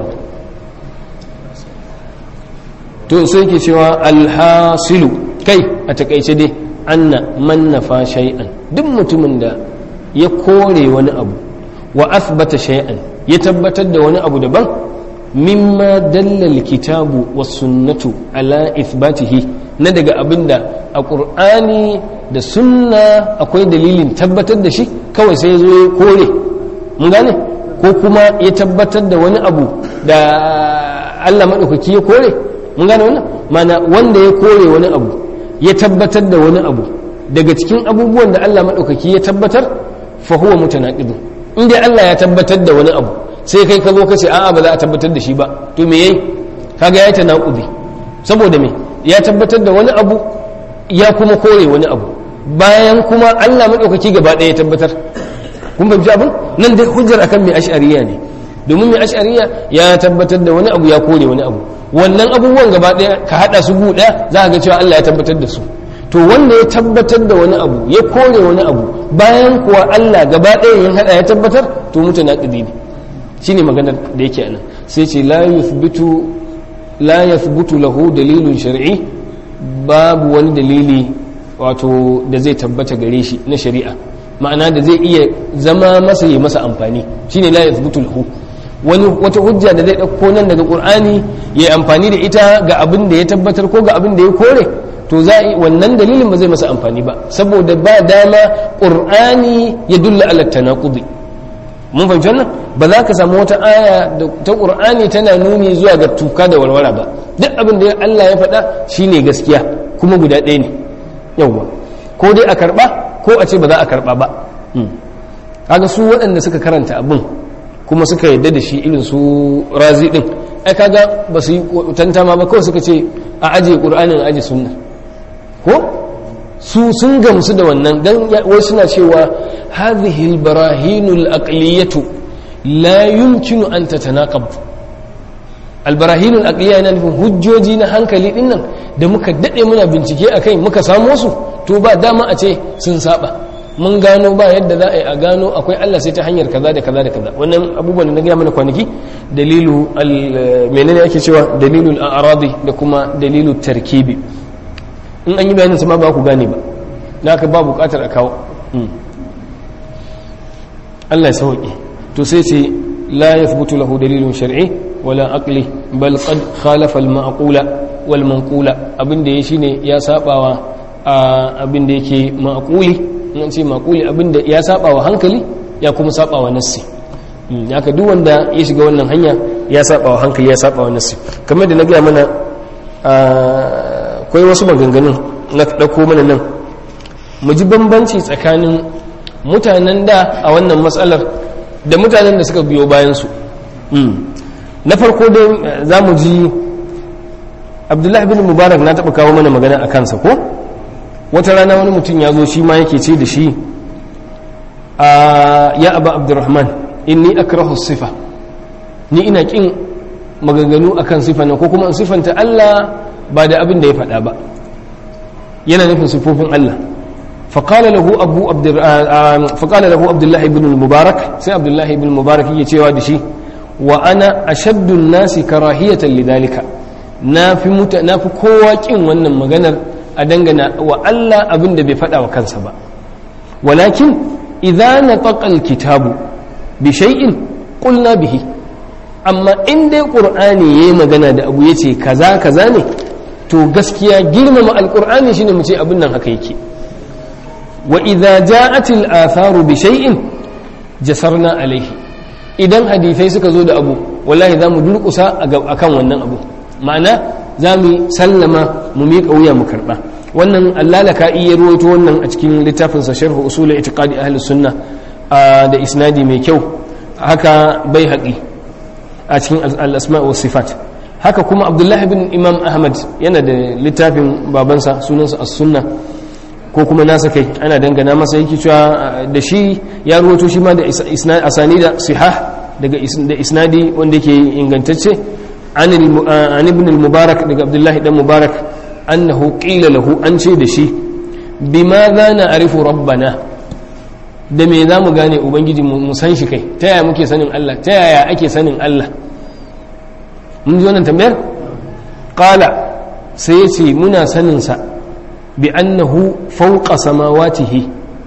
to sai ke cewa alhasilu kai a takaice dai anna man nafa shay'an duk mutumin da ya kore wani abu wa athbata shay'an ya tabbatar da wani abu daban mimma dalla alkitabu was sunnatu ala ithbatihi na daga abinda a qur'ani da sunna akwai dalilin tabbatar da shi kawai sai zo ya kore mun gane ko kuma ya tabbatar da wani abu da Allah madaukaki ya kore mun gane wannan mana wanda ya kore wani abu ya tabbatar da wani abu daga cikin abubuwan da Allah madaukaki ya tabbatar fa huwa mutanaqidun in dai Allah ya tabbatar da wani abu sai kai ka zo ka ce a'a ba za a tabbatar da shi ba to me yayi kaga ya ta naqubi saboda me ya tabbatar da wani abu ya kuma kore wani abu bayan kuma Allah madaukaki gaba ɗaya ya tabbatar kun fahimci abin nan dai hujjar akan mai ash'ariya ne domin mai ash'ariya ya tabbatar da wani abu ya kore wani abu wannan abubuwan gaba ɗaya ka hada su gu ɗaya za ka ga cewa Allah ya tabbatar da su to wanda ya tabbatar da wani abu ya kore wani abu bayan kuwa Allah gaba ɗaya ya hada ya tabbatar to mutu na ƙidi ne shine maganar da yake anan sai ce la yuthbitu la yathbutu lahu dalilun shar'i babu wani dalili wato da zai tabbata gare shi na shari'a ma'ana da zai iya zama masa yi masa amfani shine la yathbutu lahu wani wata hujja da zai ɗauko nan daga qur'ani ya amfani da ita ga abin da ya tabbatar ko ga abin da ya kore to za wannan dalilin ba zai masa amfani ba saboda ba dama qur'ani ya dulla ala tanaqudi mun fahimci wannan ba za ka samu wata aya ta qur'ani tana nuni zuwa ga tuka da warwara ba duk abin da Allah ya faɗa shine gaskiya kuma guda ɗaya ne yawwa ko dai a karɓa ko a ce ba za a karɓa ba kaga su waɗanda suka karanta abin kuma suka yadda da shi irin su razi ɗin ai kaga ba su yi tantama ba kawai suka ce a ajiye ƙur'anin a ajiye sunna ko su sun gamsu da wannan dan wai suna cewa hadhihi albarahinul aqliyatu la yumkinu an tatanaqab albarahinul aqliya yana nufin hujjoji na hankali din nan da muka dade muna bincike akai muka samo su to ba dama a ce sun saba mun gano ba yadda za a yi a gano akwai Allah sai ta hanyar kaza da kaza da kaza wannan abubuwan da na gaya mana kwanaki dalilu menene ake cewa dalilul a'radi da kuma dalilu tarkibi in an yi bayanin sama ba ku gane ba na ka ba bukatar a kawo Allah ya sauƙi to sai ce la yathbutu lahu dalilun shar'i wala aqli bal qad khalafa al ma'qula wal manqula abinda yayi shine ya sabawa abinda yake ma'quli in ce ma'quli abinda ya sabawa hankali ya kuma sabawa nassi haka duk wanda ya shiga wannan hanya ya sabawa hankali ya sabawa nassi kamar da na gaya mana akwai wasu maganganun na ɗauko mana nan mu ji bambanci tsakanin mutanen da a wannan matsalar da mutanen da suka biyo bayansu na farko dai za mu ji abdullahi bin mubarak na taɓa kawo mana magana a kansa ko wata rana wani mutum ya zo shi ma yake ce da shi ya aba abdurrahman inni akrahu sifa ni ina kin maganganu akan sifa nan ko kuma in sifanta Allah ba da abin da ya faɗa ba yana nufin sifofin Allah faƙala lahu abu faƙala lahu abdullahi ibn mubarak sai abdullahi ibn mubarak yake cewa da shi wa ana ashaddu nasi karahiyatan lidhalika na fi muta na fi kowa kin wannan maganar a dangana wa Allah abin da bai faɗa wa kansa ba walakin idza nataqa alkitabu bi shay'in qulna bihi amma in dai qur'ani yayi magana da abu yace kaza kaza ne to gaskiya girmama alqur'ani shine mu ce abin nan haka yake wa idza ja'at al-atharu bi shay'in jasarna alayhi idan hadisai suka zo da abu wallahi zamu durkusa akan wannan abu ma'ana zamu sallama mu miƙa wuya mu karba wannan allalaka iya ruwaito wannan a cikin littafin sa sharh usul i'tiqadi ahli sunna da isnadi mai kyau haka bai haƙi a cikin al-asma' wa sifat haka kuma abdullahi bin imam ahmad yana da littafin babansa sunansa as-sunna ko kuma nasa kai ana dangana masa yake cewa da shi ya ruwato shi ma da asani da sihah daga da isnadi wanda yake ingantacce an ibn al-mubarak daga abdullahi dan mubarak annahu qila lahu an ce da shi bima za na arifu rabbana da me za mu gane ubangiji mu san shi kai ta yaya muke sanin Allah ta yaya ake sanin Allah mun ji wannan tambayar qala sai ya ce muna sanin sa bi annahu fawqa samawatihi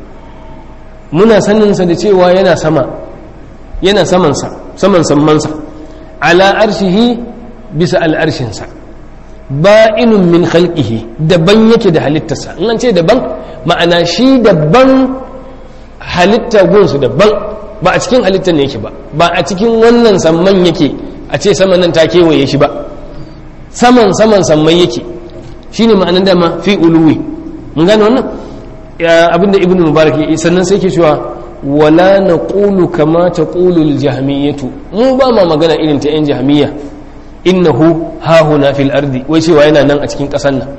muna sanin sa da cewa yana sama yana saman sa saman sammansa ala arshihi bisa al'arshin sa ba'inun min khalqihi daban yake da halittarsa in an ce daban ma'ana shi daban halitta gunsu daban ba a cikin halittar ne yake ba ba a cikin wannan samman yake a ce saman nan ta kewaye shi ba saman saman sammai yake shine ma'anar dama fi uluwi mun gane wannan abinda ibnu mubarak ya sannan sai ke cewa wala naqulu kama taqulu al-jahmiyatu mu ba ma magana irin ta yan jahmiya innahu hahuna fil ardi wai cewa yana nan a cikin ƙasan nan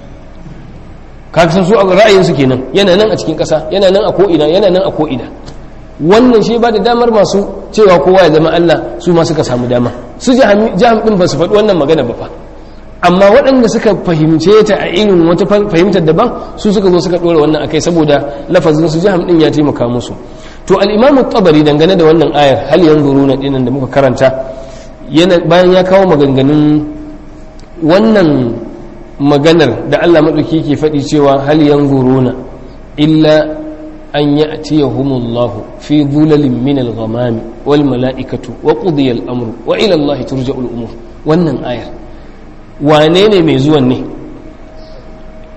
kaga san su a ra'ayin su kenan yana nan a cikin ƙasa yana nan a ko'ina yana nan a ko'ina wannan shi ba da damar masu cewa kowa ya zama Allah su ma suka samu dama su jaham din ba su faɗi wannan magana ba fa amma waɗanda suka fahimce ta a irin wata fahimtar daban su suka zo suka ɗora wannan akai saboda lafazin su jaham din ya taimaka musu to al-imam tabari dangane da wannan ayar hal yanzuruna dinan da muka karanta yana bayan ya kawo maganganun wannan maganar da Allah maɗauki ke faɗi cewa hal yanzuruna illa an ya'tiyahumullahu fi dhulalin min al-ghamam wal mala'ikatu wa qudiya al-amru wa ila Allah turja'ul umur wannan ayar wane ne mai zuwan ne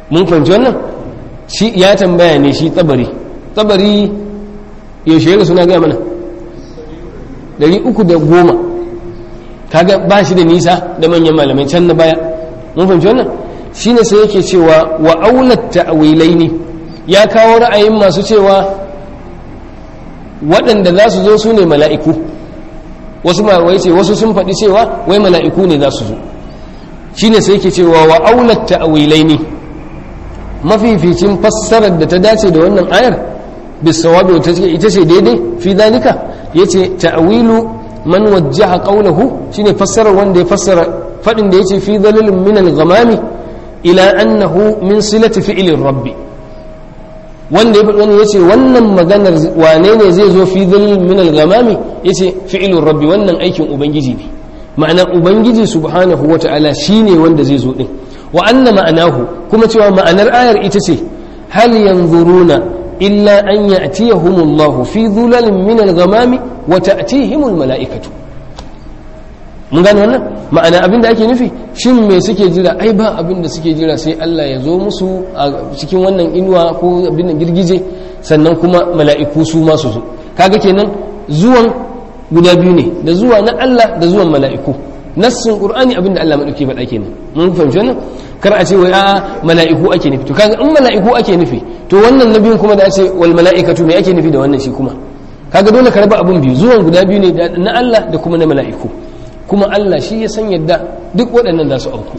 mun fahimci wannan shi ya tambaya ne shi tabari tabari yaushe yana suna gaya mana Dari uku da goma kaga ba shi da nisa da manyan malamai can na baya mun fahimci wannan shine sai yake cewa wa aulat ta'wilaini ya kawo ra'ayin masu cewa waɗanda za su zo su ne mala'iku wasu mawai ce wasu sun faɗi cewa wai mala'iku ne za su zo shine sai yake cewa wa aulat ta'wilaini mafificin fassarar da ta dace da wannan ayar bisawabi wata ita ce daidai fi dalika yace ta'wilu man wajjaha qawluhu shine fassarar wanda ya fassara fadin da yace fi dalalin min al-ghamami ila annahu min silati fi'lir rabbi wanda ya faɗi yace wannan maganar wane ne zai zo fi dalalin min al-ghamami yace fi'lur rabbi wannan aikin ubangiji ne ma'ana ubangiji subhanahu wata'ala shine wanda zai zo din wa anna ma'anahu kuma cewa ma'anar ayar ita ce hal yanzuruna illa an ya'tiyahumullahu fi dhulalin min al-ghamami wa ta'tihimul mala'ikatu mun gane wannan ma'ana abin da ake nufi shin me suke jira ai ba abin da suke jira sai Allah ya zo musu a cikin wannan inuwa ko abin da girgije sannan kuma mala'iku su ma su zo kaga kenan zuwan guda biyu ne da zuwa na Allah da zuwan mala'iku nassin qur'ani abin da Allah madauke faɗa kenan mun fahimci wannan kar a ce wai a mala'iku ake nufi to kaga in mala'iku ake nufi to wannan nabiyun kuma da a ce wal mala'ikatu me ake nufi da wannan shi kuma kaga dole ka raba abin biyu zuwan guda biyu ne na Allah da kuma na mala'iku kuma Allah shi ya san yadda duk waɗannan za su auku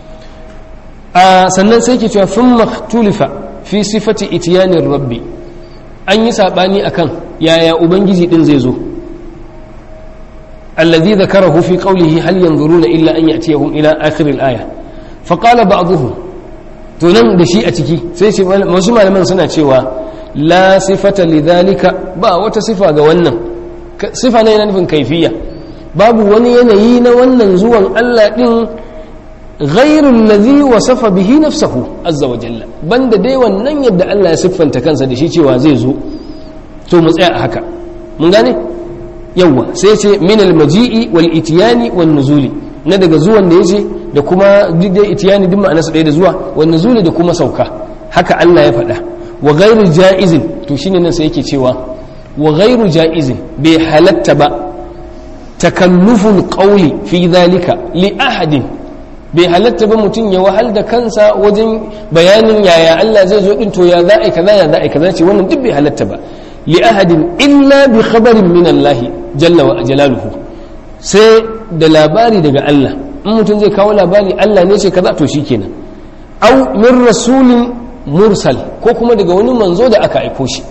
a sannan sai ke cewa fin maktulifa fi sifati itiyanin rabbi an yi saɓani akan yaya ubangiji ɗin zai zo الذي ذكره في قوله هل ينظرون إلا أن يأتيهم إلى آخر الآية فقال بعضهم تنم دشيء تكي سيسي مسمى لمن سنة شوى لا صفة لذلك با وتصفة قوانا صفة نينا نفن كيفية باب ونينيين ونن زوان ألا إن غير الذي وصف به نفسه عز وجل بند دي ونن يبدأ ألا يصفا تكنسى دشي شوى زيزو تو مسأل هكا من gane yawwa sai ce min almaji'i wal itiyani wan nuzuli na daga zuwan da yace da kuma dai itiyani duk ma'anarsa ɗaya da zuwa wan nuzuli da kuma sauka haka Allah ya faɗa wa ghairu ja'izin to shine nan sai yake cewa wa ghairu ja'izin bai halatta ba takalluful qawli fi dhalika li ahadin bai halatta ba mutum ya wahal da kansa wajen bayanin yaya Allah zai zo din to ya za'i kaza ya za'i kaza ce wannan duk bai halatta ba li ahadin illa bi khabarin min Allah jalla wa jalaluhu sai da labari daga Allah in mutum zai kawo labari Allah ne ce kaza to shikenan au min rasulin mursal ko kuma daga wani manzo da aka aiko shi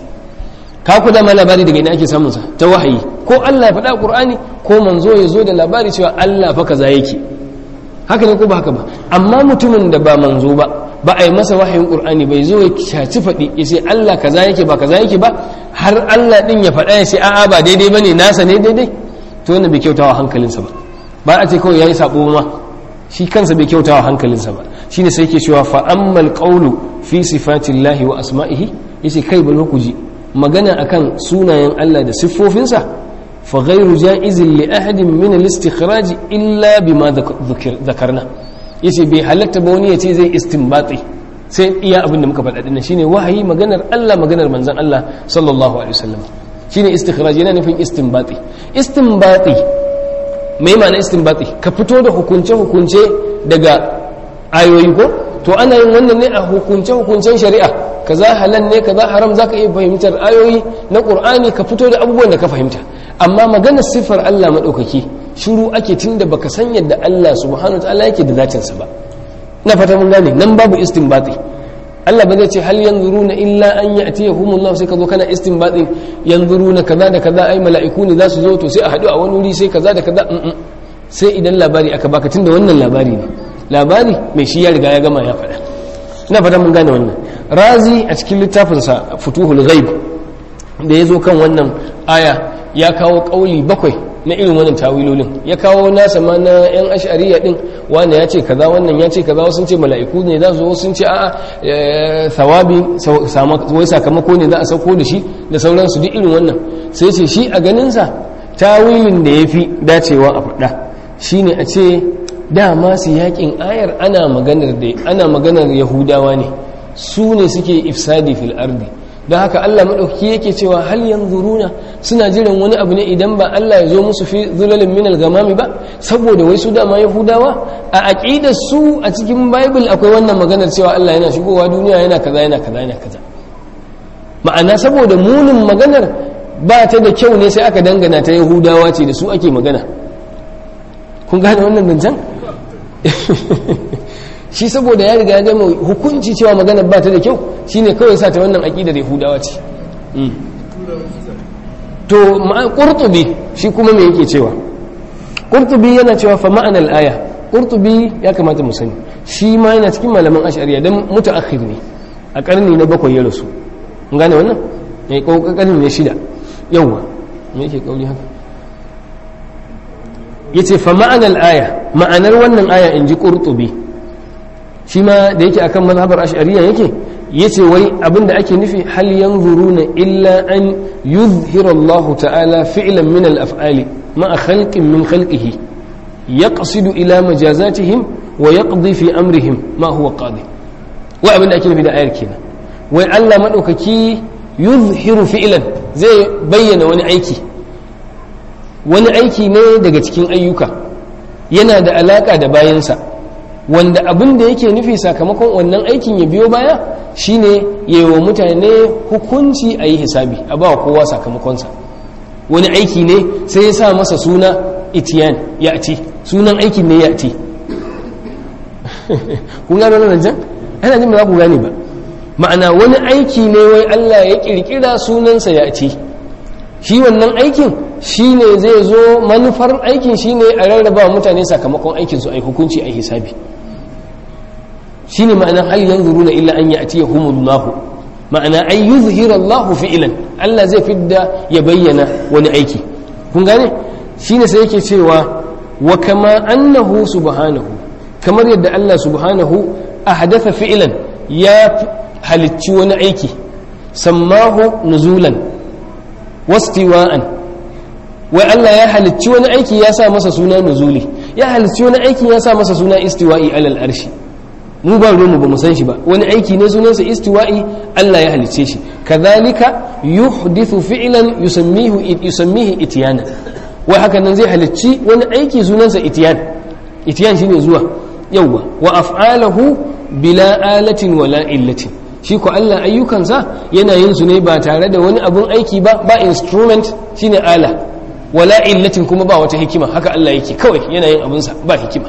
ka ku dama labari daga ina ake samun sa ta wahayi ko Allah ya faɗa Qur'ani ko manzo ya zo da labari cewa Allah fa kaza yake haka ne ko ba haka ba amma mutumin da ba manzo ba ba a yi masa wahayin qur'ani bai zo ya shaci faɗi ya ce Allah kaza yake ba kaza yake ba har Allah din ya faɗa ya ce a'a ba daidai bane nasa ne daidai to wannan bai kyautawa hankalinsa ba ba a ce kawai yayi sabo ma shi kansa bai kyautawa hankalinsa ba shine sai yake cewa fa ammal qawlu fi sifatillahi wa asma'ihi yace kai bari ku ji magana akan sunayen Allah da siffofinsa fa ghairu ja'izin li ahadin min al-istikhraj illa bima dhakarna yace bai halatta ba wani yace zai istinbati sai iya abin da muka faɗa dinnan shine wahayi maganar Allah maganar manzon Allah sallallahu alaihi wasallam shine istikhraj yana nufin istinbati istinbati mai ma'ana istinbati ka fito da hukunce hukunce daga ayoyi ko to ana yin wannan ne a hukunce hukuncen shari'a kaza halal ne kaza haram zaka iya fahimtar ayoyi na qur'ani ka fito da abubuwan da ka fahimta amma maganar siffar Allah madaukaki shiru ake tunda baka san yadda Allah subhanahu wataala yake da zatinsa ba na fata mun gane nan babu istinbati Allah ba zai ce hal yanzuruna illa an ya'tiyahumullahu sai ka zo kana istinbati yanzuruna kaza da kaza ai mala'iku ne za su zo to sai a haɗu a wani wuri sai kaza da kaza sai idan labari aka baka tunda wannan labari ne labari mai shi ya riga ya gama ya faɗa ina fata mun gane wannan razi a cikin littafinsa futuhul ghaib da ya zo kan wannan aya ya kawo kauli bakwai na irin wannan tawilolin ya kawo nasa ma na yan ashariya din wanda ya ce kaza wannan ya ce kaza wasu ce mala'iku ne za su wasu ce a'a thawabi wai sakamako ne za a sauko da shi da sauransu duk irin wannan sai ce shi a ganinsa tawilin da ya fi dacewa a faɗa shine a ce dama su yakin ayar ana maganar da ana maganar yahudawa ne su ne suke ifsadi fil ardi don haka Allah maɗauki yake cewa hal yanzuruna suna jiran wani abu ne idan ba Allah ya zo musu fi zulalin min al-gamami ba saboda wai su dama yahudawa a aqidar su a cikin bible akwai wannan maganar cewa Allah yana shigowa duniya yana kaza yana kaza yana kaza ma'ana saboda munin maganar ba ta da kyau ne sai aka dangana ta yahudawa ce da su ake magana kun gane wannan zancen shi saboda ya riga ya gama hukunci cewa maganar ba ta da kyau shine kawai sa ta wannan aƙidar yahudawa ce to ƙurtubi shi kuma me yake cewa ƙurtubi yana cewa fa ma'anar aya ƙurtubi ya kamata mu sani shi ma yana cikin malaman ashariya don mutaakhir ne a ƙarni na bakwai ya rasu gane wannan ya yi ƙarni na shida yawwa me yake ƙauri haka ya ce fa ma'anar aya ma'anar wannan aya in ji ƙurtubi shi ma da yake akan mazhabar ash'ariya yake yace wai abinda ake nufi hal yanzuruna illa an yuzhira Allah ta'ala fi'lan min al-af'ali ma'a khalqin min khalqihi yaqsidu ila majazatihim wa yaqdi fi amrihim ma huwa qadi wai abinda ake nufi da ayar kenan wai Allah madaukaki yuzhiru fi'lan zai bayyana wani aiki wani aiki ne daga cikin ayyuka yana da alaka da bayansa wanda abin da yake nufi sakamakon wannan aikin ya biyo baya shine ya wa mutane hukunci a yi hisabi a ba kowa sakamakonsa wani aiki ne sai ya sa masa suna itiyan ya ci sunan aikin ne ya ci kun gano nan jan ana jin ba za ku gane ba ma'ana wani aiki ne wai Allah ya kirkira sunansa ya ci shi wannan aikin shi ne zai zo manufar aikin shi ne a rarraba mutane sakamakon aikinsu a yi hukunci a hisabi shi ne ma'ana hal yanzuru na illa an ya'ti ya humullahu ma'ana an yi zuhira Allah fi'ilan Allah zai fidda ya bayyana wani aiki kun gane shi ne sai yake cewa wa kama annahu subhanahu kamar yadda Allah subhanahu a hadatha fi'ilan ya halicci wani aiki sammahu nuzulan wastiwa'an wai Allah ya halicci wani aiki ya sa masa suna nuzuli ya halicci wani aiki ya sa masa suna istiwa'i alal arshi mu ba ruwanmu ba mu san shi ba wani aiki ne sunansa istiwa'i Allah ya halicce shi kadhalika yuhdithu fi'lan yusammihu yusammihi ityana wai haka nan zai halicci wani aiki sunansa ityan ityan shine zuwa yawwa wa af'alahu bila alatin wala illatin shi ko Allah ayyukansa yana yin su ne ba tare da wani abun aiki ba ba instrument shine ala wala illatin kuma ba wata hikima haka Allah yake kawai yana yin abunsa ba hikima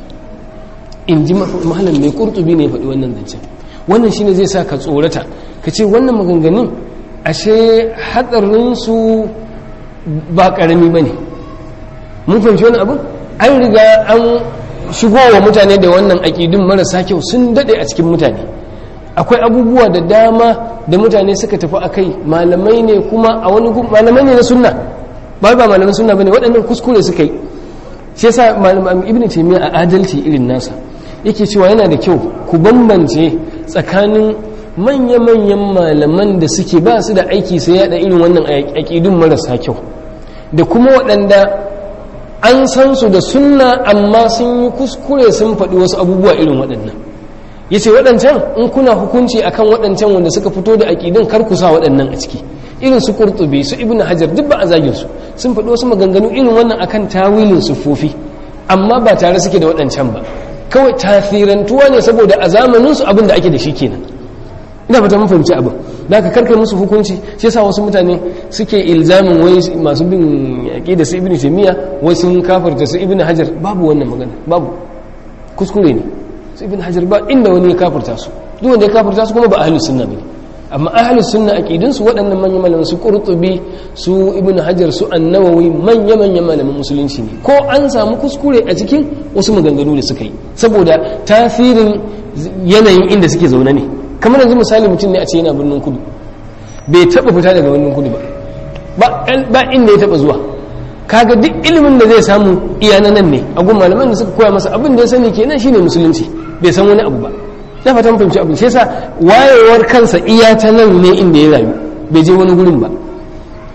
in ji mahalan mai kurtubi ne faɗi wannan zancen wannan shine zai sa ka tsorata ka ce wannan maganganun ashe hatsarinsu ba ƙarami ba ne mun fahimci wani abu an riga an shigo wa mutane da wannan aƙidun marasa kyau sun daɗe a cikin mutane akwai abubuwa da dama da mutane suka tafi a kai malamai ne kuma a wani malamai ne na sunna ba ba malaman sunna bane waɗannan kuskure suka yi shi yasa malaman ibnu taymiya a adalci irin nasa yake cewa yana da kyau ku bambance tsakanin manya-manyan malaman da suke ba su da aiki sai yada irin wannan aƙidun marasa kyau da kuma waɗanda an san su da sunna amma sun yi kuskure sun faɗi wasu abubuwa irin waɗannan ya ce waɗancan in kuna hukunci akan waɗancan wanda suka fito da aƙidun kar ku sa waɗannan a ciki irin su ƙurtubi su ibn hajar duk ba a zagin su sun faɗi wasu maganganu irin wannan akan tawilin sufofi amma ba tare suke da waɗancan ba kawai tasirantuwa ne saboda a zamanin su abin da ake da shi kenan ina fata mun fahimci abin da aka karkar musu hukunci shi yasa wasu mutane suke ilzamin wai masu bin yaƙi da su ibn taymiya wai sun kafarta su ibn hajar babu wannan magana babu kuskure ne su ibn hajar ba inda wani ya kafarta su duk wanda ya kafarta su kuma ba ahlus sunna bane amma ahlus sunna aqidun su waɗannan manyan malaman su qurtubi su ibn hajar su annawawi manya manyan malaman musulunci ne ko an samu kuskure a cikin wasu maganganu da suka yi saboda tasirin yanayin inda suke zaune ne kamar yanzu misali mutum ne a ce yana birnin kudu bai taba fita daga birnin kudu ba ba inda ya taba zuwa kaga duk ilimin da zai samu iya nan ne a gun malaman da suka koya masa abin da ya sani kenan shine musulunci bai san wani abu ba na fatan fahimci abin shi yasa wayewar kansa iya ta nan ne inda ya rayu bai je wani gurin ba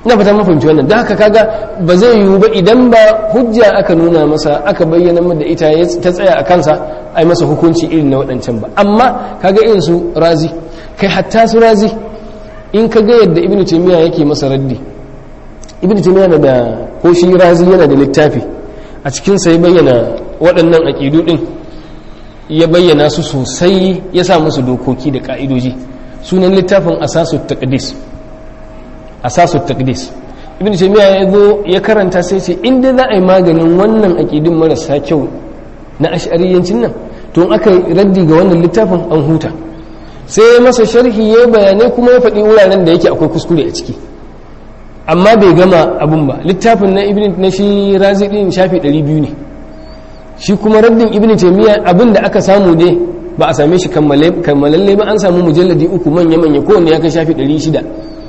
ina fata mun fahimci wannan don haka kaga ba zai yiwu ba idan ba hujja aka nuna masa aka bayyana da ita ta tsaya a kansa ai masa hukunci irin na waɗancan ba amma kaga irin su razi kai hatta su razi in ka ga yadda ibnu taymiya yake masa raddi ibnu taymiya na da ko shi razi yana da littafi a cikin sa ya bayyana waɗannan aqidu din ya bayyana su sosai ya sa musu dokoki da ka'idoji sunan littafin asasut taqdis asasut taqdis ibn taymiya ya zo ya karanta sai ce inda za a yi maganin wannan aqidin marasa kyau na ash'ariyancin nan to in aka raddi ga wannan littafin an huta sai ya masa sharhi ya bayanai kuma ya faɗi wuraren da yake akwai kuskure a ciki amma bai gama abun ba littafin na ibn na shi razi din shafi 200 ne shi kuma raddin ibn taymiya abin da aka samu dai ba a same shi kammalalle ba an samu mujalladi uku manya-manya kowanne ya kai shafi 600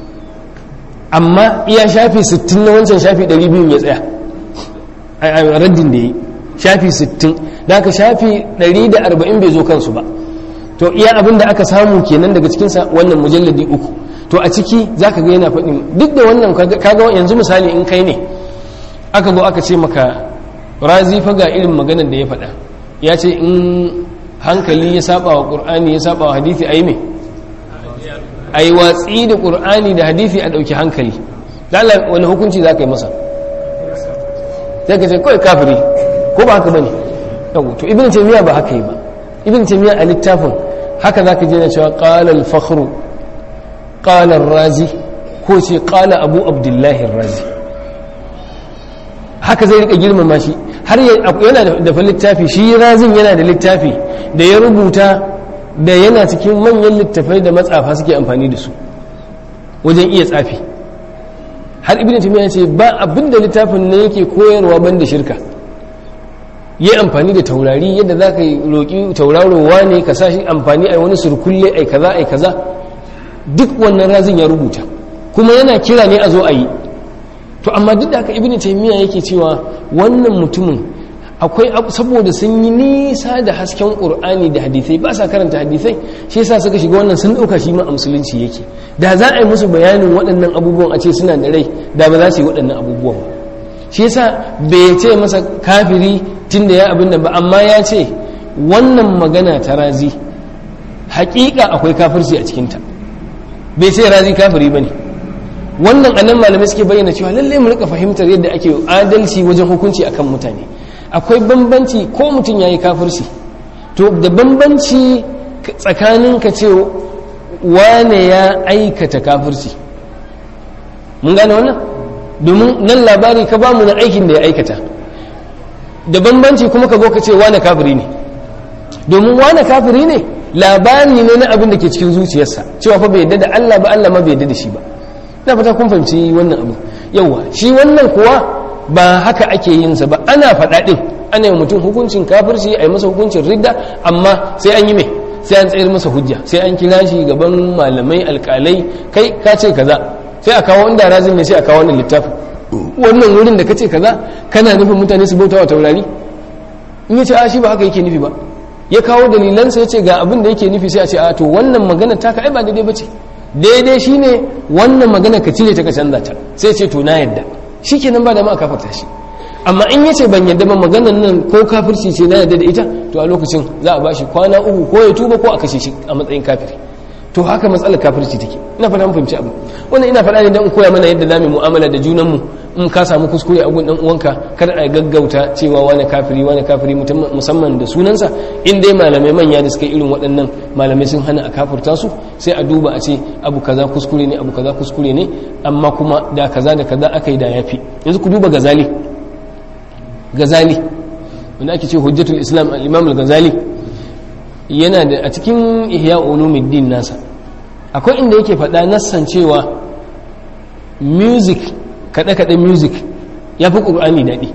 amma iya shafi 60 na wancan shafi 200 ya tsaya a raddin da ya yi shafi 60 da aka shafi 140 bai zo kansu ba to iya abin da aka samu kenan daga cikinsa wannan mujalladi uku to a ciki za ka ga yana faɗin duk da wannan kaga yanzu misali in kai ne aka zo aka ce maka razi fa ga irin maganar da ya faɗa ya ce in hankali ya saba wa ƙur'ani ya saba wa hadithi a yi mai a yi watsi da ƙur'ani da hadithi a ɗauki hankali lala wani hukunci za ka yi masa sai ka ce kawai kafiri ko ba haka ba ne yau to ibn taimiyya ba haka yi ba ibn taimiyya a littafin haka za ka je na cewa ƙala al-fakhru ƙala razi ko ce ƙala abu abdullahi razi haka zai rika girmama shi har yana da littafi shi razin yana da littafi da ya rubuta da yana cikin manyan littafai da matsafa suke amfani da su wajen iya tsafi har ibn timiya ce ba abin da littafin ne yake koyarwa banda shirka yi amfani da taurari yadda za ka roƙi taurarowa ne ka sa shi amfani a wani surkulle ai kaza ai kaza duk wannan razin ya rubuta kuma yana kira ne a zo a yi to amma duk da haka ibn taymiya yake cewa wannan mutumin akwai saboda sun yi nisa da hasken qur'ani da hadisai ba sa karanta hadisai shi yasa suka shiga wannan sun dauka shi ma a musulunci yake da za a yi musu bayanin waɗannan abubuwan a ce suna da rai da ba za su yi waɗannan abubuwan ba shi yasa bai ce masa kafiri tunda ya abin nan ba amma ya ce wannan magana ta razi haƙiƙa akwai kafirci a cikinta bai ce razi kafiri ba ne wannan annan malamai suke bayyana cewa lalle mu rika fahimtar yadda ake adalci wajen hukunci akan mutane akwai bambanci ko mutum yayi kafirci to da bambanci tsakanin ka ce wane ya aikata kafirci mun gane wannan domin nan labari ka bamu na aikin da ya aikata da bambanci kuma ka zo ka ce wane kafiri ne domin wane kafiri ne labari ne na abin da ke cikin zuciyarsa cewa fa bai yadda da Allah ba Allah ma bai yadda da shi ba na fata kun fahimci wannan abu yawa shi wannan kuwa ba haka ake yin sa ba ana faɗa ɗin ana yi mutum hukuncin kafirci a yi masa hukuncin ridda amma sai an yi mai sai an tsayar masa hujja sai an kira shi gaban malamai alƙalai kai ka ce kaza sai a kawo wanda razin ne sai a kawo wannan littafin wannan wurin da ka ce kaza kana nufin mutane su bauta wa taurari in ya ce a shi ba haka yake nufi ba ya kawo dalilansa ya ce ga abin da yake nufi sai a ce a to wannan magana ta ka ai ba daidai ba ce daidai shine wannan magana ka cire ta ka canza ta sai ce to na yadda shikenan ba da ma kafarta shi amma in yace ban yadda ba maganan nan ko kafirci ce na yadda da ita to a lokacin za a bashi kwana uku ko ya tuba ko a kashe shi a matsayin kafiri to haka matsalar kafirci take ina fata mun fahimci abu wannan ina faɗa ne dan in koya mana yadda zamu mu'amala da junanmu in ka samu kuskure a gun dan uwanka kada a gaggauta cewa wani kafiri wani kafiri musamman da sunansa in dai malamai manya da suka irin waɗannan malamai sun hana a kafirta su sai a duba a ce abu kaza kuskure ne abu kaza kuskure ne amma kuma da kaza da kaza aka yi da yafi yanzu ku duba gazali gazali wanda ake ce hujjatul islam al-imam al-ghazali yana da a cikin ihya ulumuddin nasa akwai inda yake faɗa nassan cewa music kaɗe-kaɗe music ya fi ƙur'ani daɗi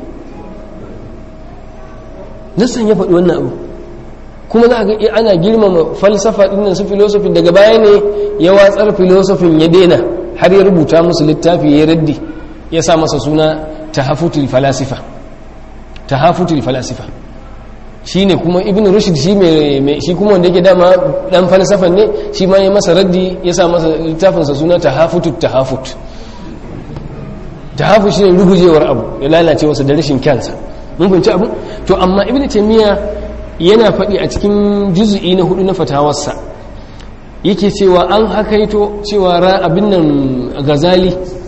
nassan ya faɗi wannan abu kuma za ga ana girmama falsafa ɗin su filosofi daga baya ne ya watsar filosofin ya daina har ya rubuta musu littafi ya raddi ya sa masa suna tahafutul falasifa tahafutul falasifa shi ne kuma ibn rushd shi mai shi kuma wanda yake dama dan falsafan ne shi ma ya masa raddi ya sa masa littafinsa suna tahafutut tahafut jahafu shine rugujewar abu ya lalace wasa da rashin kyansa mun fahimci abu to amma ibnu taymiya yana faɗi a cikin juz'i na hudu na fatawarsa yake cewa an hakaito cewa abin nan gazali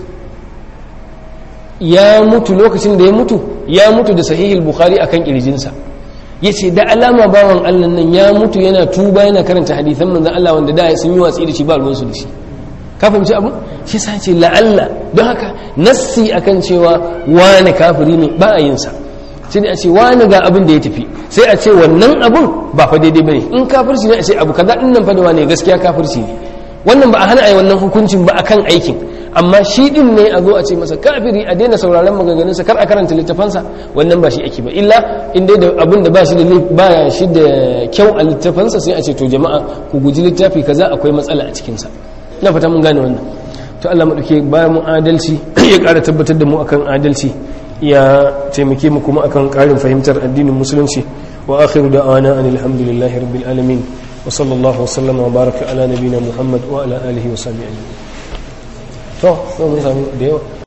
ya mutu lokacin da ya mutu ya mutu da sahihul bukhari akan kirjinsa yace da alama bawan Allah nan ya mutu yana tuba yana karanta hadisan manzon Allah wanda da sun yi watsi da shi ba ruwan su da shi ka fahimci abu shi sa ce la'alla don haka nassi akan cewa wani kafiri ne ba a yin sa sai dai a ce wani ga abin da ya tafi sai a ce wannan abun ba fa daidai bane in kafirci ne a ce abu kaza din nan fa da wani gaskiya kafirci ne wannan ba a hana a yi wannan hukuncin ba akan aikin amma shi din ne a zo a ce masa kafiri a daina sauraron maganganunsa kar a karanta littafansa wannan ba shi ake ba illa in dai da abin da ba shi da ba shi da kyau a littafansa sai a ce to jama'a ku guji littafi kaza akwai matsala a cikinsa na fata mun gane wannan to Allah madauke bayan mu adalci ya ƙara tabbatar da mu akan adalci ya taimake mu kuma akan ƙarin fahimtar addinin musulunci wa akhiru da'ana alhamdulillahi rabbil alamin wa sallallahu wa sallama wa baraka ala nabina muhammad wa ala alihi wa sahbihi to sai mun sami da yawa